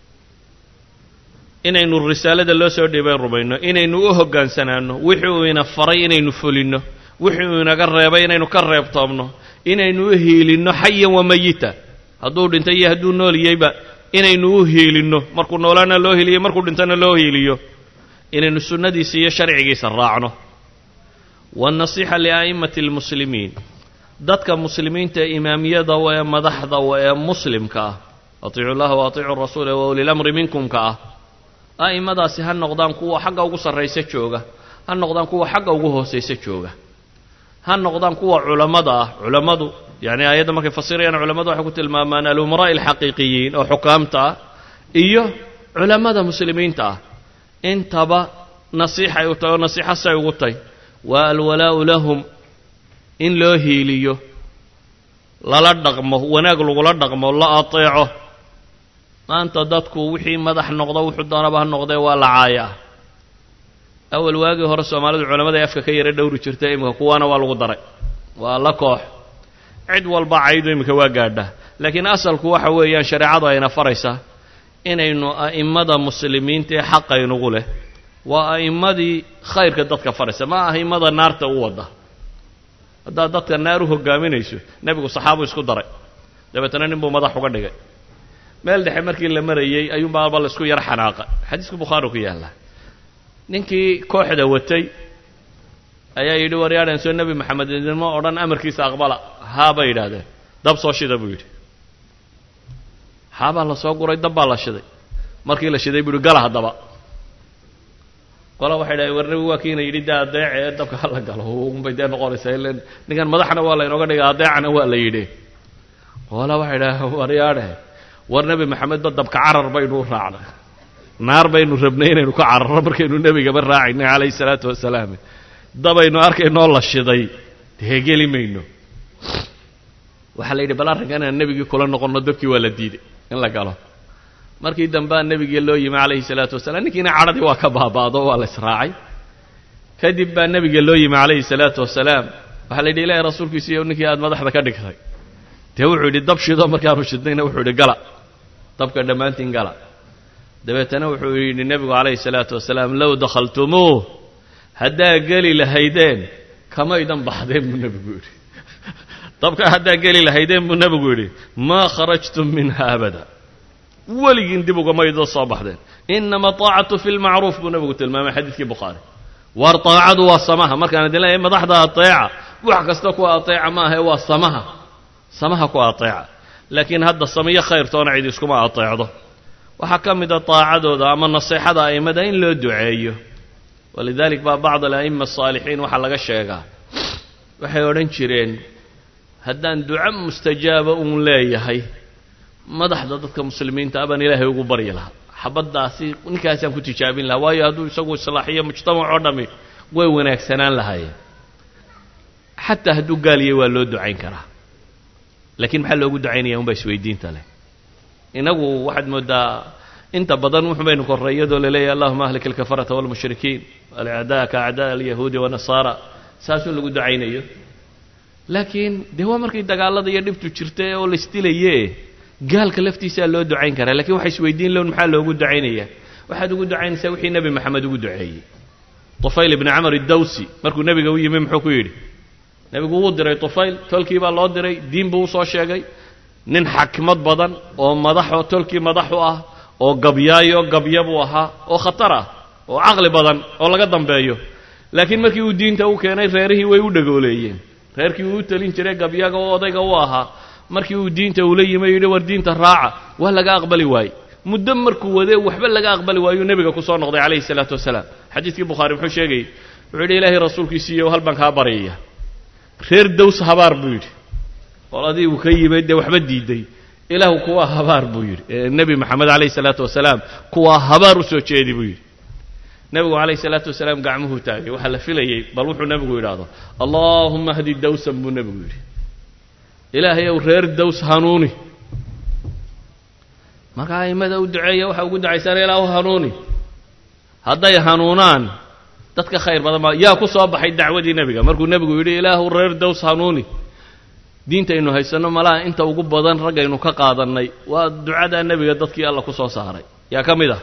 inaynu risaalada loo soo dhiibay rumayno inaynu u hoggaansanaanno wixii uu ina faray inaynu fulinno wixii uu inaga reebay inaynu ka reebtoobno inaynu u hiilinno xayan wa mayita hadduu dhintay iyo hadduu noolyeyba inaynu u hiilinno markuu noolaana loo hiiliyo markuu dhintana loo hiiliyo inaynu sunnadiisa iyo sharcigiisa raacno waannasiixa lia'immati almuslimiin dadka muslimiinta ee imaamiyada wa ee madaxda wa ee muslimka ah atiicu llaha wa atiicu rasuula wa uli lamri minkumka ah a'immadaasi ha noqdaan kuwa xagga ugu sarraysa jooga ha noqdaan kuwa xagga ugu hoosaysa jooga ha noqdaan kuwa culammada ah culammadu yacni aayadda markay fasirayaan culammadu waxay ku tilmaamaan alumaraa'i alxaqiiqiyiin oo xukaamta ah iyo culammada muslimiinta ah intaba nasiixay u tahy oo nasiixo say ugu tahy waa alwalaa'u lahum in loo hiiliyo lala dhaqmo wanaag lagula dhaqmo la ateeco maanta dadku wixii madax noqdo wuxuu doonaba ha noqdee waa la caayaa awal waagii hore soomaalidu culamada afka ka yara dhowri jirta iminka kuwaana waa lagu daray waa la koox cid walba caydu iminka waa gaadhaa laakiin asalku waxa weeyaan shareecadu ayna faraysaa inaynu a'immada muslimiinta ee xaqaynugu leh waa a'immadii khayrka dadka faraysa ma a'immada naarta u wadda haddaad dadka naar u hogaaminayso nebigu saxaabu isku daray dabeetana nin buu madax uga dhigay meel dhexe markii la marayey ayuunbaaba la isku yar xanaaqa xadiiska bukhaari ku yaallaa ninkii kooxda watay ayaa yidhi waryaadhan soo nebi maxamed idinma odhan amarkiisa aqbala haa bay yidhaahdeen dab soo shida buu yidhi haabaa la soo guray dab baa la shiday markii la shiday buu yidhi gala haddaba qola waxay dhahay war nebigu waa kiina yidhi dee adeece ee dabka hala galo unbay dee noqonaysaa ilan ninkan madaxna waa laynooga dhigay adeecana waa la yidhi qola waxay dhahay waryaadhe war nebi maxamedba dabka carar baynu u raacnay naar baynu rabnay inaynu ka cararro markaynu nebigaba raacaynay calayhi salaatu wasalaam dabaynu arkaynoo la shiday dee geli mayno waxaa la yidhi bal arrinkan inaan nebigii kula noqonno dabkii waa la diiday in la galo markii dambea nebigii loo yimi calayhi salaatu wasalaam ninkiina cadhadii waa ka baabaado waa la israacay kadib baa nebiga loo yimi calayhi salaatu wasalaam waxaa la yidhi ilaahay rasuulkiisiiyo ninkii aada madaxda ka dhigtay dee wuxuu yidhi dab shido markaanu shidnayna wuxuu yidhi gala dabka dhammaantiin gala dabeetana wuxuu yidhi nebigu calayhi salaatu wasalaam low dakhaltumuuh haddaa geli lahaydeen kamaydan baxdeen buu nebigu yidhi dabka haddaa geli lahaydeen buu nebigu yidhi maa kharajtum minha abada weligiin dib ugamaydo soo baxdeen inama taacatu fi lmacruuf buu nebigu tilmaamay xadiidkii bukhaari waar taacadu waa samaha markaan idin leeyahay madaxda ateeca wax kasta kuwa ateeca ma ahe waa samaha samaha ku ateeca laakiin hadda samiyo khayrtoona cid iskuma ateecdo waxaa ka mid a taacadooda ama naseexada a'immada in loo duceeyo walidalik baa bacd ala'ima asaalixiin waxaa laga sheegaa waxay odhan jireen haddaan duco mustajaaba uun leeyahay madaxda dadka muslimiinta abaan ilaahay ugu baryi lahaa xabaddaasi ninkaasaan ku tijaabin lahaa waayo hadduu isagu islaaxiyo mujtamac oo dhammi way wanaagsanaan lahaayeen xataa hadduu gaaliyay waa loo ducayn karaa laakiin maxaa loogu ducaynaya unbaa isweydiinta leh inagu waxaad mooddaa inta badan wuxu baynu korray iyadoo laleeyahy allahuma ahlik alkafarata walmushrikiin alacdaaka acdaa alyahuudi wanasaara saasuu lagu ducaynayo laakiin dee waa markay dagaalada iyo dhibtu jirta oo laisdilaye gaalka laftiisaa loo ducayn karaa lakiin waxa isweydiin lown maxaa loogu ducaynaya waxaad ugu ducaynaysaa wixii nebi maxamed ugu duceeyey tufayl ibni camar iddawsi markuu nebiga u yimi muxuu ku yidhi nebigu wuu diray tufayl tolkii baa loo diray diin buu usoo sheegay nin xakmad badan oo madaxoo tolkii madax u ah oo gabyaayo gabya buu ahaa oo khatar ah oo caqli badan oo laga dambeeyo laakiin markii uu diinta u keenay reerihii way u dhagooleeyeen reerkii uu u telin jiray gabyaga oo odayga u ahaa markii uu diinta ula yimi yidhi war diinta raaca waa laga aqbali waaye muddo markuu wade waxba laga aqbali waayuu nebiga ku soo noqday calayhi salaatu wasalaam xadiidkii bukhaari muxuu sheegayey wuxuu yidhi ilaahay rasuulkiisiiyo hal baan kaa baryaya reer dows habaar buu yidhi qoladii uu ka yimid dee waxba diiday ilaahu kuwaa habaar buu yidhi nebi maxamed calayhi salaatu wasalaam kuwaa habaar u soo jeedi buu yidhi nebigu calayhi salaatu wasalaam gacmuhuu taagay waxaa la filayey bal wuxuu nebigu yidhaahdo allaahuma hdi dawsan buu nebigu yidhi ilaahay ow reer dows hanuuni markaa a'immada u duceeya waxaa ugu ducaysaan ilaahu hanuuni hadday hanuunaan dadka khayr badan baa yaa ku soo baxay dacwadii nebiga markuu nebigu yidhi ilaahu reer dows hanuuni diintaynu haysanno malaha inta ugu badan raggaynu ka qaadannay waa ducadaa nebiga dadkii alla ku soo saaray yaa ka mid ah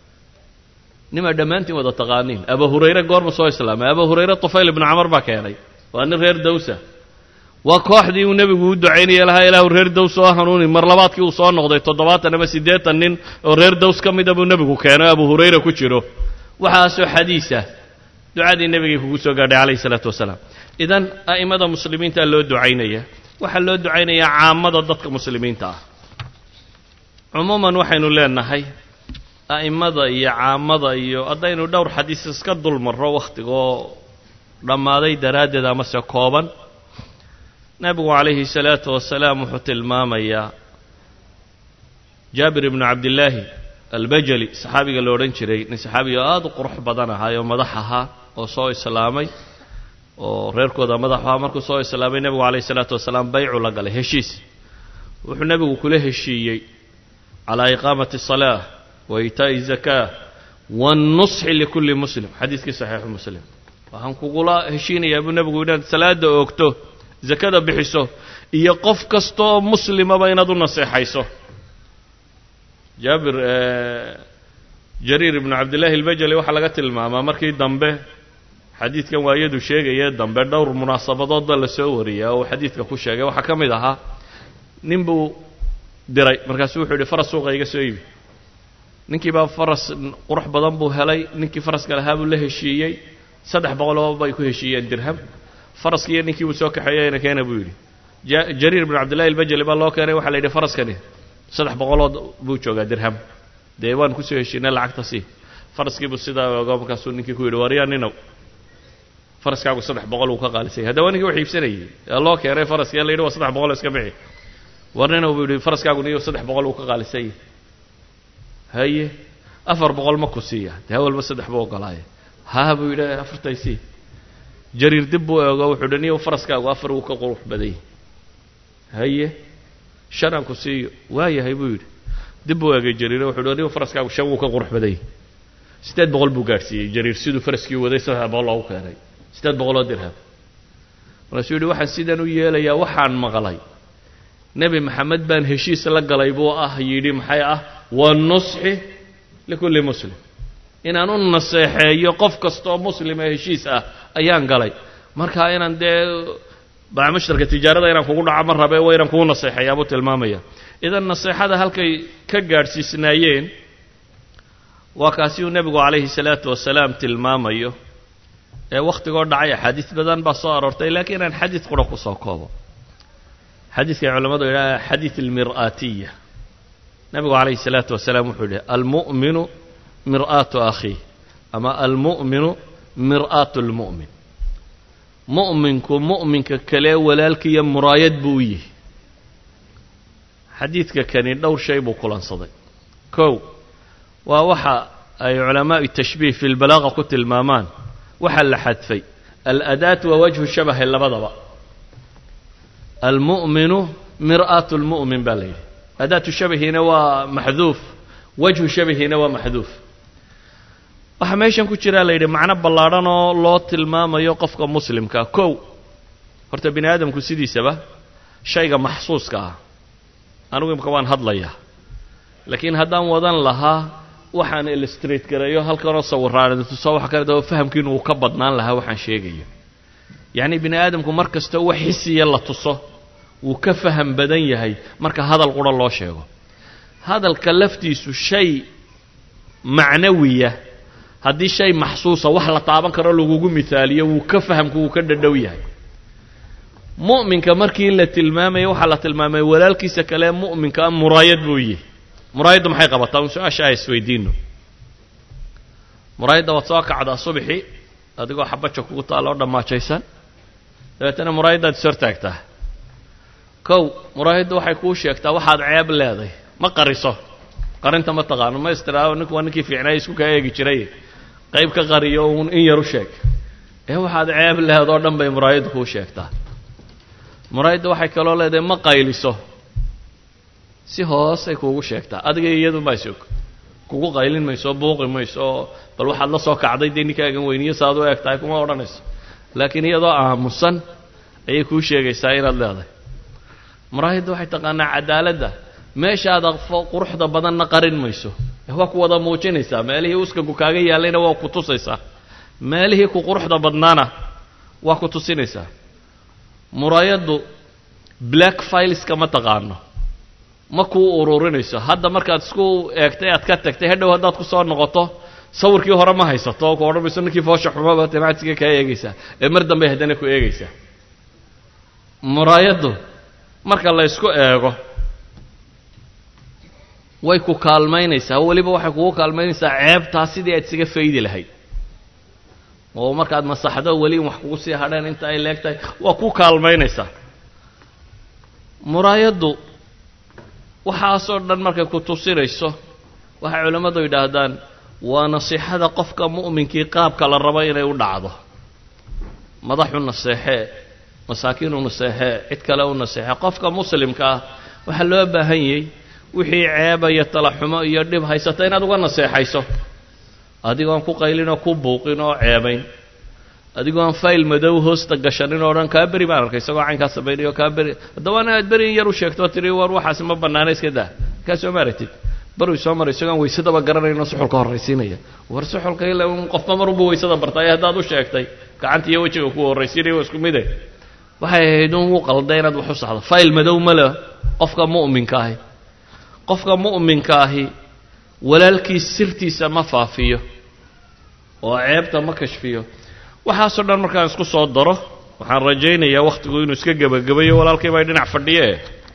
nimaa dhammaantiin wada taqaaniin aba hurayre goorma soo islaamay aba hurayre tufayl ibnu camar baa keenay waa nin reer dawsa waa kooxdii uu nebigu u ducaynaya lahaa ilaahu reer dows oo hanuuni mar labaadkii uu soo noqday toddobaatan ama siddeetan nin oo reer dows ka mida buu nebigu keenay abu hurayra ku jiro waxaasoo xadiisa ducadii nebigay kugu soo gaadhay calayhi isalaatu wasalaam idan a'immada muslimiinta loo ducaynaya waxaa loo ducaynayaa caamada dadka muslimiinta ah cumuuman waxaynu leenahay a'immada iyo caamada iyo haddaynu dhowr xadiis iska dul marro wakhtigoo dhammaaday daraaddeed amase kooban nebigu calayhi salaatu wasalaam wuxuu tilmaamayaa jaabir ibnu cabdillaahi albajali saxaabiga la odhan jiray nin saxaabiga aada u qurux badan ahaa oo madax ahaa oo soo islaamay oo reerkooda madax ahaa markuu soo islaamay nebigu calayhi salaatu wasalaam baycu la galay heshiis wuxuu nebigu kula heshiiyey calaa iqaamati asalaa wa itaa'i zakaa waannusxi likulli muslim xadiiskii saxiixu muslim waxaan kugula heshiinayaa buu nebigu inaad salaada oogto zakada bixiso iyo qof kasta oo muslimaba inaad u naseexayso jaabir jariir ibnu cabdillaahi albajali waxaa laga tilmaamaa markii dambe xadiidkan waayadu sheegaya dambe dhowr munaasabadood baa la soo wariyaa oo uu xadiidka ku sheegay waxaa ka mid ahaa nin buu diray markaasuu wuxuu yidhi faras suuqa iga soo iibi ninkii baa faras qurux badan buu helay ninkii faraska lahaa buu la heshiiyey saddex boqoloo bay ku heshiiyeen dirham faraskii iyo ninkii buu soo kaxeeyeyna keena buu yidhi jariir ibnu cabdillahi albajali baa loo keenay waxaa la yidhi faraskani saddex boqolood buu joogaa dirham dee waan kusoo heshiinay lacagta sii faraskiibuu sidaa ogo markaasuu ninkii ku yidhi waryaa ninow faraskaagu saddex boqol uu ka qaalisay haddaba ninkii wax iibsanayey ee loo keenay faraskii la yidhi waa saddex boqol iska bixi war ninow buu yidhi faraskaagu niyo saddex boqol uu ka qaalisay haye afar boqol ma ku siiya dee walba saddex buu ogolaaye haa buu yidhi afartay sii jariir dib buu eego wuxuu dhi niyo faraskaagu afar wuu ka qurux badany haye shan aan ku siiyo waayahay buu yidhi dib buu eegay jariire wuxuu dhi niyo faraskaagu shan wuu ka qurux badany siddeed boqol buu gaadhsiiyey jariir siduu faraskii waday saddex boqol loogu keenay siddeed boqoloo dirham markaasuu yidhi waxaan sidan u yeelayaa waxaan maqlay nebi maxamed baan heshiis la galay buu ah yidhi maxay ah wanusxi likulli muslim inaan u naseexeeyo qof kastaoo muslima heshiis ah ayaan galay marka inaan dee bacmushtarka tijaarada inaan kugu dhaco ma rabe waa inaan kugu naseexeeyaa buu tilmaamaya idan naseexada halkay ka gaadhsiisnaayeen waa kaasi uu nebigu calayhi salaatu wasalaam tilmaamayo ee wakhtigoo dhacay axaadiis badan baa soo aroortay laakiin inaan xadiid qura ku soo koobo xadiidkay culamadu yidhaha xadiid almir'aatiya nebigu calayhi salaatu wasalaam wuxuu yidhi almu'minu mir'aatu akhiih ama almu'minu mir'aatu lmu'min mu'minku mu'minka kale walaalkiiyo muraayad buu u yihi xadiidka kani dhowr shay buu kulansaday kow waa waxa ay culamaau tashbiih fi lbalaaqa ku tilmaamaan waxaa la xadfay aladaat wa wajhu shabahe labadaba almu'minu mir'aatu lmu'min baa la yidhi adaatu shabahiina waa maxduuf wajhu shabahiina waa maxduuf waxaa meeshan ku jiraa la yidhi macno ballaadhan oo loo tilmaamayo qofka muslimka kow horta bini aadamku sidiisaba shayga maxsuuska ah anugu imka waan hadlayaa laakiin haddaan wadan lahaa waxaan illustrate gareeyo halkanoo sawiraan tuso waxa kale daba fahamkiinu uu ka badnaan lahaa waxaan sheegayo yacni bini aadamku mar kasta wax xisiya la tuso wuu ka faham badan yahay marka hadal qura loo sheego hadalka laftiisu shay macnawiya haddii shay maxsuusa wax la taaban karo lagugu mihaaliyo wuu ka fahamku wuu ka dhadhow yahay mu'minka markii la tilmaamaya waxaa la tilmaamay walaalkiisa kale mu'minka muraayad buu yihi muraayaddu maxay qabataa un su-aasha a isweydiino muraayadda waad soo kacdaa subxi adigoo xabaja kugu taalla oo dhammaajaysan dabeetana muraayaddaad is hortaagtaa kow muraayaddu waxay kuu sheegtaa waxaad ceeb leeday ma qariso qarinta ma taqaano ma istiraao ninku waa ninkii fiicnay isku kaa eegi jiray qayb ka qariyo uun in yar u sheeg ee waxaad ceeb leedoo dhan bay muraayaddu kuu sheegtaa muraayadda waxay kaloo leedahay ma qayliso si hoosay kuugu sheegtaa adiga iyadunbaa isog kugu qaylin mayso buuqi mayso bal waxaad la soo kacday dee ninkaagan weyniyo saaad u eg tahay kuma odhanayso laakiin iyadoo aamusan ayay kuu sheegaysaa inaad leedahay muraayadda waxay taqaanaa cadaaladda meeshaada quruxda badanna qarin mayso waa ku wada muujinaysaa meelihii uskagu kaaga yaallayna waa ku tusaysaa meelihii ku quruxda badnaana waa ku tusinaysaa muraayaddu black fileska ma taqaano ma kuu ururinayso hadda markaad isku eegtay aad ka tagtay hadhow haddaad ku soo noqoto sawirkii hore ma haysato oo ku odhan mayso ninkii foosha xumaba temactiga kaa eegaysaa ee mar dambey haddana ku eegaysaa muraayaddu marka la ysku eego way ku kaalmaynaysaa weliba waxay kugu kaalmaynaysaa ceebtaa sidii aad isaga faydi lahayd oo markaad masaxdo weli in wax kugu sii hadheen inta ay leeg tahay waa ku kaalmaynaysaa muraayaddu waxaasoo dhan markay ku tusinayso waxay culammadu yidhaahdaan waa nasiixada qofka mu'minkii qaabka la rabo inay u dhacdo madaxu naseexee masaakiinu naseexee cid kale u naseexee qofka muslimka ah waxaa loo baahan yay wixii ceeba iyo talaxumo iyo dhib haysata inaad uga naseexayso adigoon ku qaylin oo ku buuqin oo ceebayn adigoo aan fayl madow hoosta gashanin oo dhan kaa beri baan arkay isagoo caynkaa samaynayo kaa beri haddaba inaad beri in yar u sheegto tiri war waxaasi ma bannaana iska daa kaa soo maaragtid baru soo maray isagoon waysadaba garanayno suxulka horraysiinaya war suxulka ila qofba marunbu waysada bartay haddaad u sheegtay gacanta iyo wejiga ku horraysiinaya waa isku mide waxay ahayd un u qalda inaad wax u saxdo fayl madow male qofka mu'minka ahi qofka mu'minka ahi walaalkiis sirtiisa ma faafiyo oo ceebta ma kashfiyo waxaasoo dhan markaan isku soo daro waxaan rajaynayaa wakhtigu inuu iska gebagabayo walaalkay baa dhinac fadhiye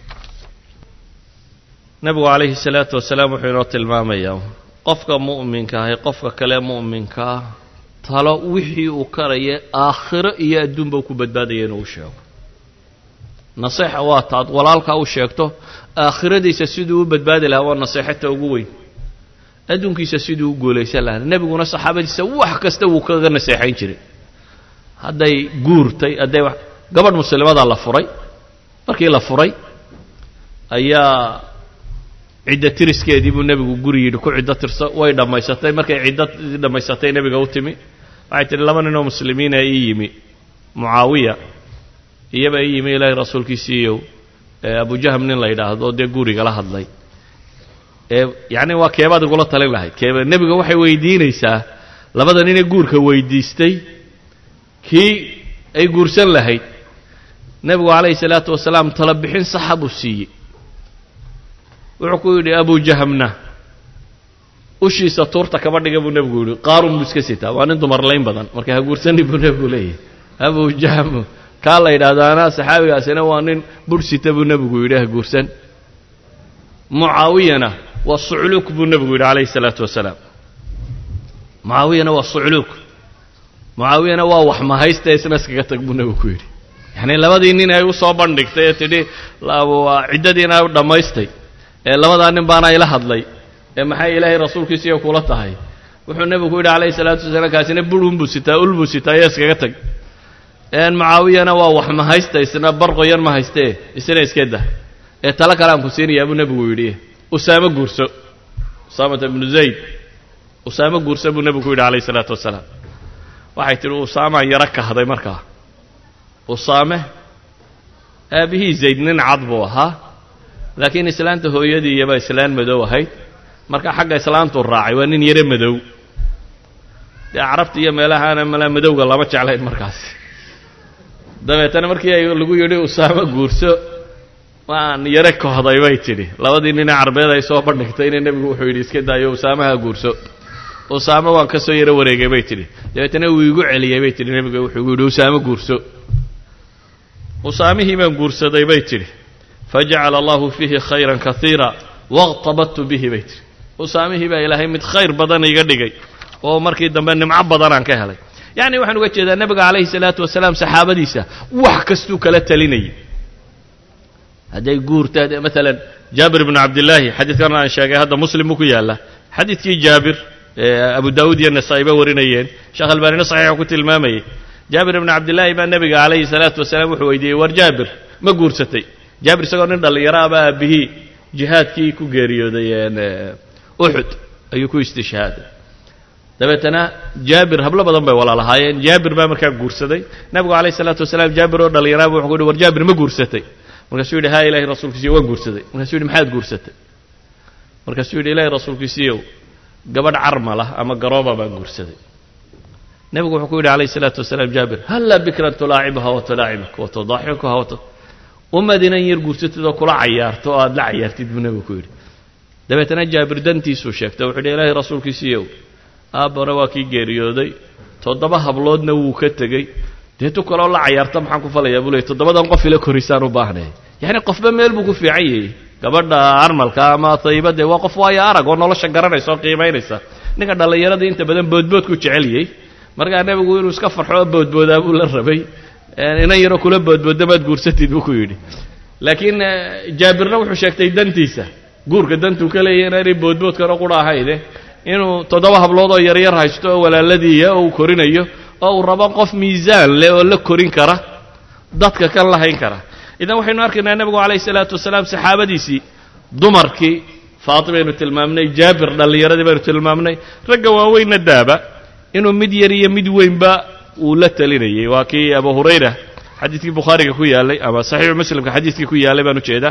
nebigu calayhi salaatu wasalaam wuxuu inoo tilmaamayaa qofka mu'minka ahi qofka kale mu'minkaa talo wixii uu karaya aakhiro iyo adduunba u ku badbaadaya inuu u sheego naseexa waa taad walaalkaa u sheegto aakhiradiisa siduu u badbaadi lahaa waa naseexata ugu weyn adduunkiisa siduu u guulaysan lahaa nebiguna saxaabadiisa wax kasta wuu kaga naseexayn jiray hadday guurtay hadday wax gabadh muslimadaa la furay markii la furay ayaa ciddo tiriskeedii buu nebigu guri yidhi ku ciddo tirso way dhammaysatay markay ciddadii dhammaysatay nebiga u timi waxay tihi laba ninoo muslimiina ii yimi mucaawiya iyaba ii yimi ilaahay rasuulkiisiiyow abujaham nin la yidhaahdo dee gurigala hadlay ee yacni waa keebaad igula talin lahayd keeba nebiga waxay weydiinaysaa labada ninee guurka weydiistay kii ay guursan lahayd nebigu calayhi salaatu wasalaam tala bixin saxa buu siiyey wuxuu ku yidhi abujahamna ushiisa tuurta kaba dhiga buu nebigu yidhi qaarun buu iska sitaa waa nin dumarlayn badan marka ha guursani buu nebigu leeyahay abujaham kaa la yidhaahdo anaa saxaabigaasina waa nin bursita buu nebigu yidhi ha guursan mucaawiyana waa sucluuk buu nebigu yidhi calayhi salaatu wasalaam mucaawiyana waa sucluuk mucaawiyana waa wax mahaysta isna iskaga tag buu nebigu ku yidhi yacni labadii nin ay u soo bandhigtay ee tidhi ciddadiina u dhammaystay ee labadaa nin baana ila hadlay ee maxay ilaahay rasuulkiisiiyo kula tahay wuxuu nebigu ku yidhi calayhi salaatu wasalaam kaasina burun buu sitaa ul buu sitaa iyo iskaga tag mucaawiyana waa wax ma haysta isna barqoyan ma haystee isna iska dah ee talo kale aan ku siinayaa buu nebigu yidhi usaamo guurso usaamata ibnu zayd usaamo guurso buu nebigu ku yidhi calayhi salaatu wasalaam waxay tidhi usaamaan yaro kahday markaa usaame aabihii zayd nin cad buu ahaa laakiin islaanta hooyadii iyaba islaan madow ahayd marka xagga islaantuu raacay waa nin yaro madow dee carabta iyo meelahaana malaa madowga lama jeclayn markaasi dabeetana markii ay lagu yidhi usaamo guurso waan yaro kohday bay tidhi labadii ninee carbeed ay soo bandhigtayna nebigu wuxuu yidhi iska daayo usaamaha guurso usaamo waan ka soo yaro wareegay bay tidhi dabeetana wuu igu celiyey bay tidhi nebigu wuxuu yidhi usaamo guurso usaamihii baan guursaday bay tidhi fajacala allahu fiihi khayran kaiira waqtabadtu bihi bay tidhi usaamihii baa ilaahay mid khayr badan iga dhigay oo markii dambe nimco badanaan ka helay yacni waxaan uga jeedaa nebiga calayhi salaatu wasalaam saxaabadiisa wax kastuu kala talinayay hadday guurta maalan jaabir bnu cabdillaahi xadiidkan aan sheegay hadda muslim buu ku yaalla xadiidkii jaabir abu daawuud iyo nasaa'iba warinayeen sheekh albaanina saxiixu ku tilmaamayay jaabir ibnu cabdillaahi baa nebiga calayhi salaatu wasalaam wuxuu weydiiyey war jaabir ma guursatay jaabir isagoo nin dhallinyaro aba aabihii jihaadkii ku geeriyooday uxud ayuu ku istishhaaday dabeetana jaabir hablo badan bay walaalahaayeen jaabir baa markaa guursaday nabigu calayh isalaatu wasalaam jaabir oo dhallinyaraaba wuxuu ku yidhi war jaabir ma guursatay markaasuu yidhi haa ilahi rasuulkiisiyo waan guursaday markaasuu yidhi maxaad guursatay markaasuu yidhi ilahi rasuulkiisiiyow gabadh carmalah ama garooba baan guursaday nebigu wuxuu ku yidhi calayh isalaatu wasalaam jaabir hallaa bikran tulaacibuha wa tulaacibuk wa tudaaxikuha wa ummad inan yar guursatid oo kula cayaarto oo aada la cayaartid buu nebigu ku yidhi dabeetana jaabir dantiisuu sheegtay wuxuu yidhi ilaahay rasuulkiisiiyow aabbana waa kii geeriyooday toddoba habloodna wuu ka tegey dee tu kaloo la cayaarta maxaan ku falayaa buu leey toddobadan qof ila korisaan u baahnay yacni qofba meel buu ku fiican yahay gabadha armalka ama tayibadee waa qof waayo arag oo nolosha garanaysa oo qiimaynaysa ninka dhallinyarada inta badan boodboodku jeceliyey markaa nebigu inuu iska farxo oo boodboodaa buu la rabay inan yaroo kula boodbooda maad guursatid buu ku yidhi laakiin jaabirna wuxuu sheegtay dantiisa guurka dantuu ka leeyahy inaanay boodboodkana qura ahayne inuu toddoba hablood oo yaryar haysto oo walaaladiiya oo uu korinayo oo uu rabo qof miisaan leh oo la korin kara dadka kan lahayn kara idan waxaynu arkaynaa nebigu calayhi salaatu wasalaam saxaabadiisii dumarkii faati baynu tilmaamnay jaabir dhallinyaradii baynu tilmaamnay ragga waaweynna daaba inuu mid yar iyo mid weynba uu la talinayay waa kii abu hurayra xadiidkii bukhaariga ku yaalay ama saxiixu muslimka xadiidkii ku yaalay baan ujeedaa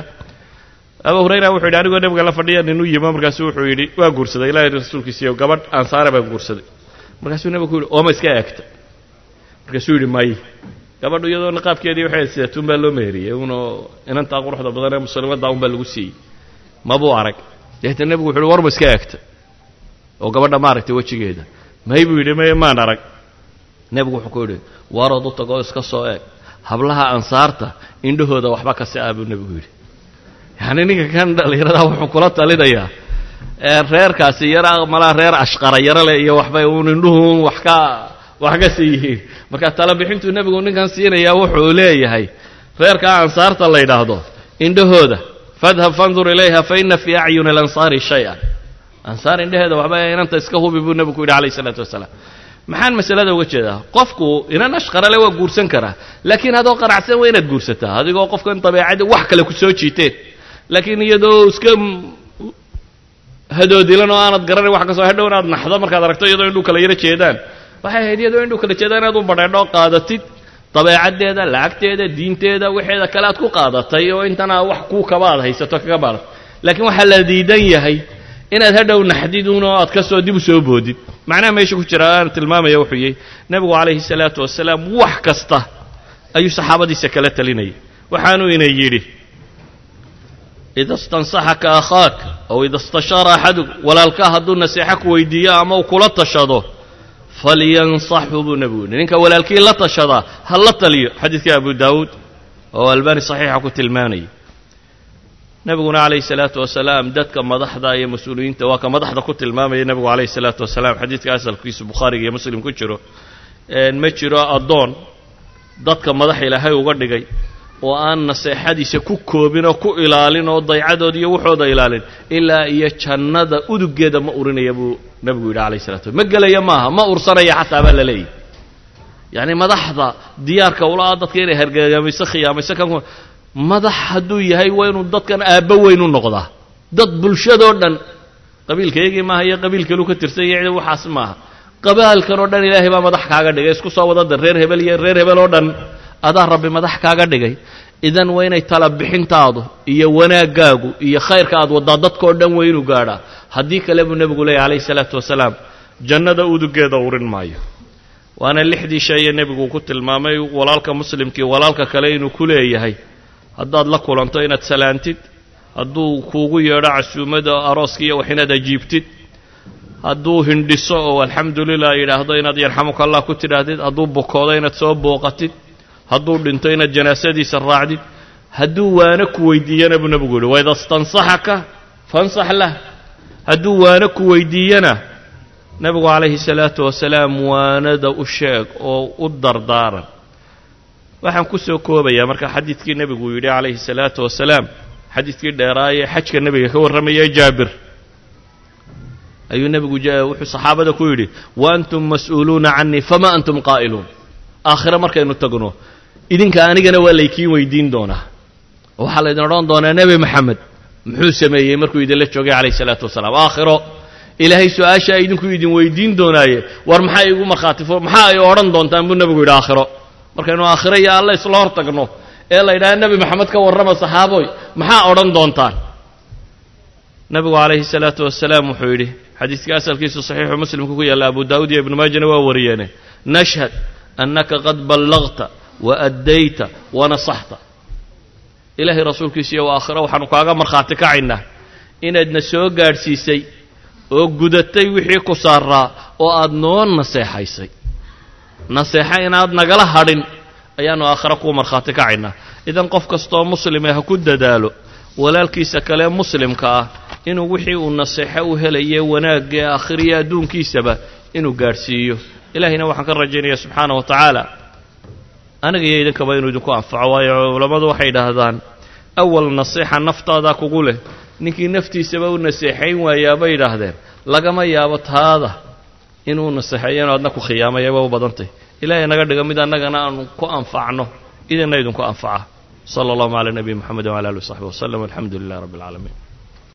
abu hurayra wuxuu yidhi anigoo nebiga la fadhiya nin u yimo markaasu wuxuu yidhi waa guursaday ilahay rasuulkiisiiyo gabadh ansaare baan guursaday markaasuu nebigu ku yidhi ooma iska eegta markaasuu yidhi may gabadhu iyadoo niqaabkeedii waxay sidatuun baa loo meheriyey unoo inantaa quruxda badan ee muslimadda un baa lagu siiyey mabuu arag deetna nebigu wuxu uhi warma iska eegta oo gabadha maaragtay wejigeeda may buu yidhi may maan arag nebigu wuxuu ku yidhi warood u tagoo iska soo eeg hablaha ansaarta indhahooda waxba ka si ah buu nebigu yidhi yacni ninka kan dhallinyaradaa wuxuu kula talinayaa reerkaasi yara malaa reer ashqara yaro leh iyo waxbay uun indhuhuun wax ka wax ka sii yihiin marka talabixintuu nebigu ninkan siinayaa wuxuu leeyahay reerkaa ansaarta la yidhaahdo indhahooda fadhab fandur ilayha fa ina fii acyuni alansaari shay-an ansaar indhaheeda waxba inanta iska hubi buu nebigu ku yidhi calayh isalaatu wasalaam maxaan masalada uga jeedaa qofku inan ashqarale waa guursan karaa laakiin adoo qaracsan waa inaad guursataa adigoo qofkan dabeecadda wax kale ku soo jiiteen laakiin iyadoo iska hadoodilan oo aanad garanayn wax kasoo hadhow inaad naxdo markaad aragto iyadoo indhuu kala yaro jeedaan waxay ahayd iyadoo indhuu kala jeedaan inaad u badheedho qaadatid dabeecaddeeda lacagteeda diinteeda waxeeda kale aad ku qaadatay oo intana wax kuu kaba aad haysato kaga baadad laakiin waxaa la diidan yahay inaad hadhow naxdidun oo aad kasoo dib u soo boodid macnaha meesha ku jira aan tilmaamaya wuxuu yahy nebigu calayhi salaatu wasalaam wax kasta ayuu saxaabadiisa kala talinayay waxaanuu ina yidhi ida istansaxaka akhaak aw ida istashaara axaduk walaalkaa hadduu naseexo ku weydiiyo ama uu kula tashado falyansaxhu buu nebigu yidhi ninka walaalkii la tashadaa ha la taliyo xadiidka abu daawuud oo albani saxiixa ku tilmaanayay nebiguna calayhi salaatu wasalaam dadka madaxda iyo mas-uuliyiinta waa ka madaxda ku tilmaamaya nebigu calayhi salaatu wasalaam xadiidka asalkiisu bukhaariga iyo muslim ku jiro ma jiro addoon dadka madax ilaahay uga dhigay oo aan naseexadiisa ku koobin oo ku ilaalin oo daycadooda iyo waxooda ilaalin ilaa iyo jannada uduggeeda ma urinaya buu nebigu yidhi calayhi salatu ma gelaya maaha ma ursanaya xataa baa la leeyahy yacni madaxda diyaarka ula-a dadka inay hargagamayso khiyaamayso kan madax hadduu yahay waa inuu dadkan aabbo weyn u noqdaa dad bulshadoo dhan qabiilkaygii maaha iyo qabiilkalu ka tirsan iyo cid waxaas maaha qabaalkan oo dhan ilaahay baa madax kaaga dhigay isku soo wadada reer hebel iyo reer hebel oo dhan adaa rabbi madax kaaga dhigay idan waa inay tala bixintaadu iyo wanaaggaagu iyo khayrka aad waddaa dadkao dhan waa inuu gaadhaa haddii kale buu nebigu leeyay calayhi salaatu wasalaam jannada udugeeda urin maayo waana lixdii sheeye nebigu ku tilmaamay walaalka muslimkii walaalka kale inuu ku leeyahay haddaad la kulanto inaad salaantid hadduu kuugu yeedho casuumada arooska iyo wax inaad ajiibtid hadduu hindhiso oo alxamdu lilah yidhaahdo inaad yarxamuka allah ku tidhaahdid hadduu bukoodo inaad soo booqatid hadduu dhinto inaad janaasadiisa raacdid hadduu waano ku weydiiyana buu nebigu yihi waida stansaxaka fansax lah hadduu waano ku weydiiyana nebigu calayhi salaatu wasalaam waanada u sheeg oo u dardaaran waxaan ku soo koobayaa marka xadiidkii nebigu yidhi calayhi salaatu wasalaam xadiidkii dheeraayee xajka nebiga ka warramayay jaabir ayuu nebigu wuxuu saxaabada ku yidhi wa antum mas'uuluuna canii fama antum qaa'iluun aakhire markaynu tagno idinka anigana waa laykiin weydiin doonaa oo waxaa laydin odhan doonaa nebi maxamed muxuu sameeyey markuu idinla joogay calayhi salaatu wasalaam aakhiro ilaahay su-aashaa idinku idin weydiin doonaaye war maxaa igu markhaati fu maxaa ay odhan doontaan buu nebigu yidhi aakhiro markaynu aakhiro iyo alle isla hor tagno ee la yidhaha nebi maxamed ka warrama saxaaboy maxaa odhan doontaan nebigu calayhi salaatu wasalaam wuxuu yidhi xadiiska asalkiisu saxiixu muslimka ku yaalla abu daa'uud iyo ibnu maajana waa wariyeene nashhad annaka qad ballagta wa addayta wa nasaxta ilaahay rasuulkiisiiyo waa aakhiro waxaanu kaaga markhaati kacaynaa inaadna soo gaadhsiisay oo gudatay wixii ku saaraa oo aad noo naseexaysay naseexa inaad nagala hadhin ayaannu aakhiro kuu markhaati kacaynaa idan qof kastooo muslime ha ku dadaalo walaalkiisa kale muslimka ah inuu wixii uu naseexo u helaye wanaagga ee aakhiriya adduunkiisaba inuu gaadhsiiyo ilaahayna waxaan ka rajaynayaa subxaana wa tacaala aniga iyo idinkaba inuu idinku anfaco waayo culammadu waxay idhaahdaan awal nasiixa naftaadaa kugu leh ninkii naftiisaba u naseexayn waayaa bay idhaahdeen lagama yaabo taada inuu naseexeeyo inu adna ku khiyaamayaba u badantay ilaahay naga dhiga mid annagana aanu ku anfacno idinna idinku anfaca sala allahu cala nabiyi moxamed wala alih w saxbi waslem alxamdu lilah rabbi alcaalamiin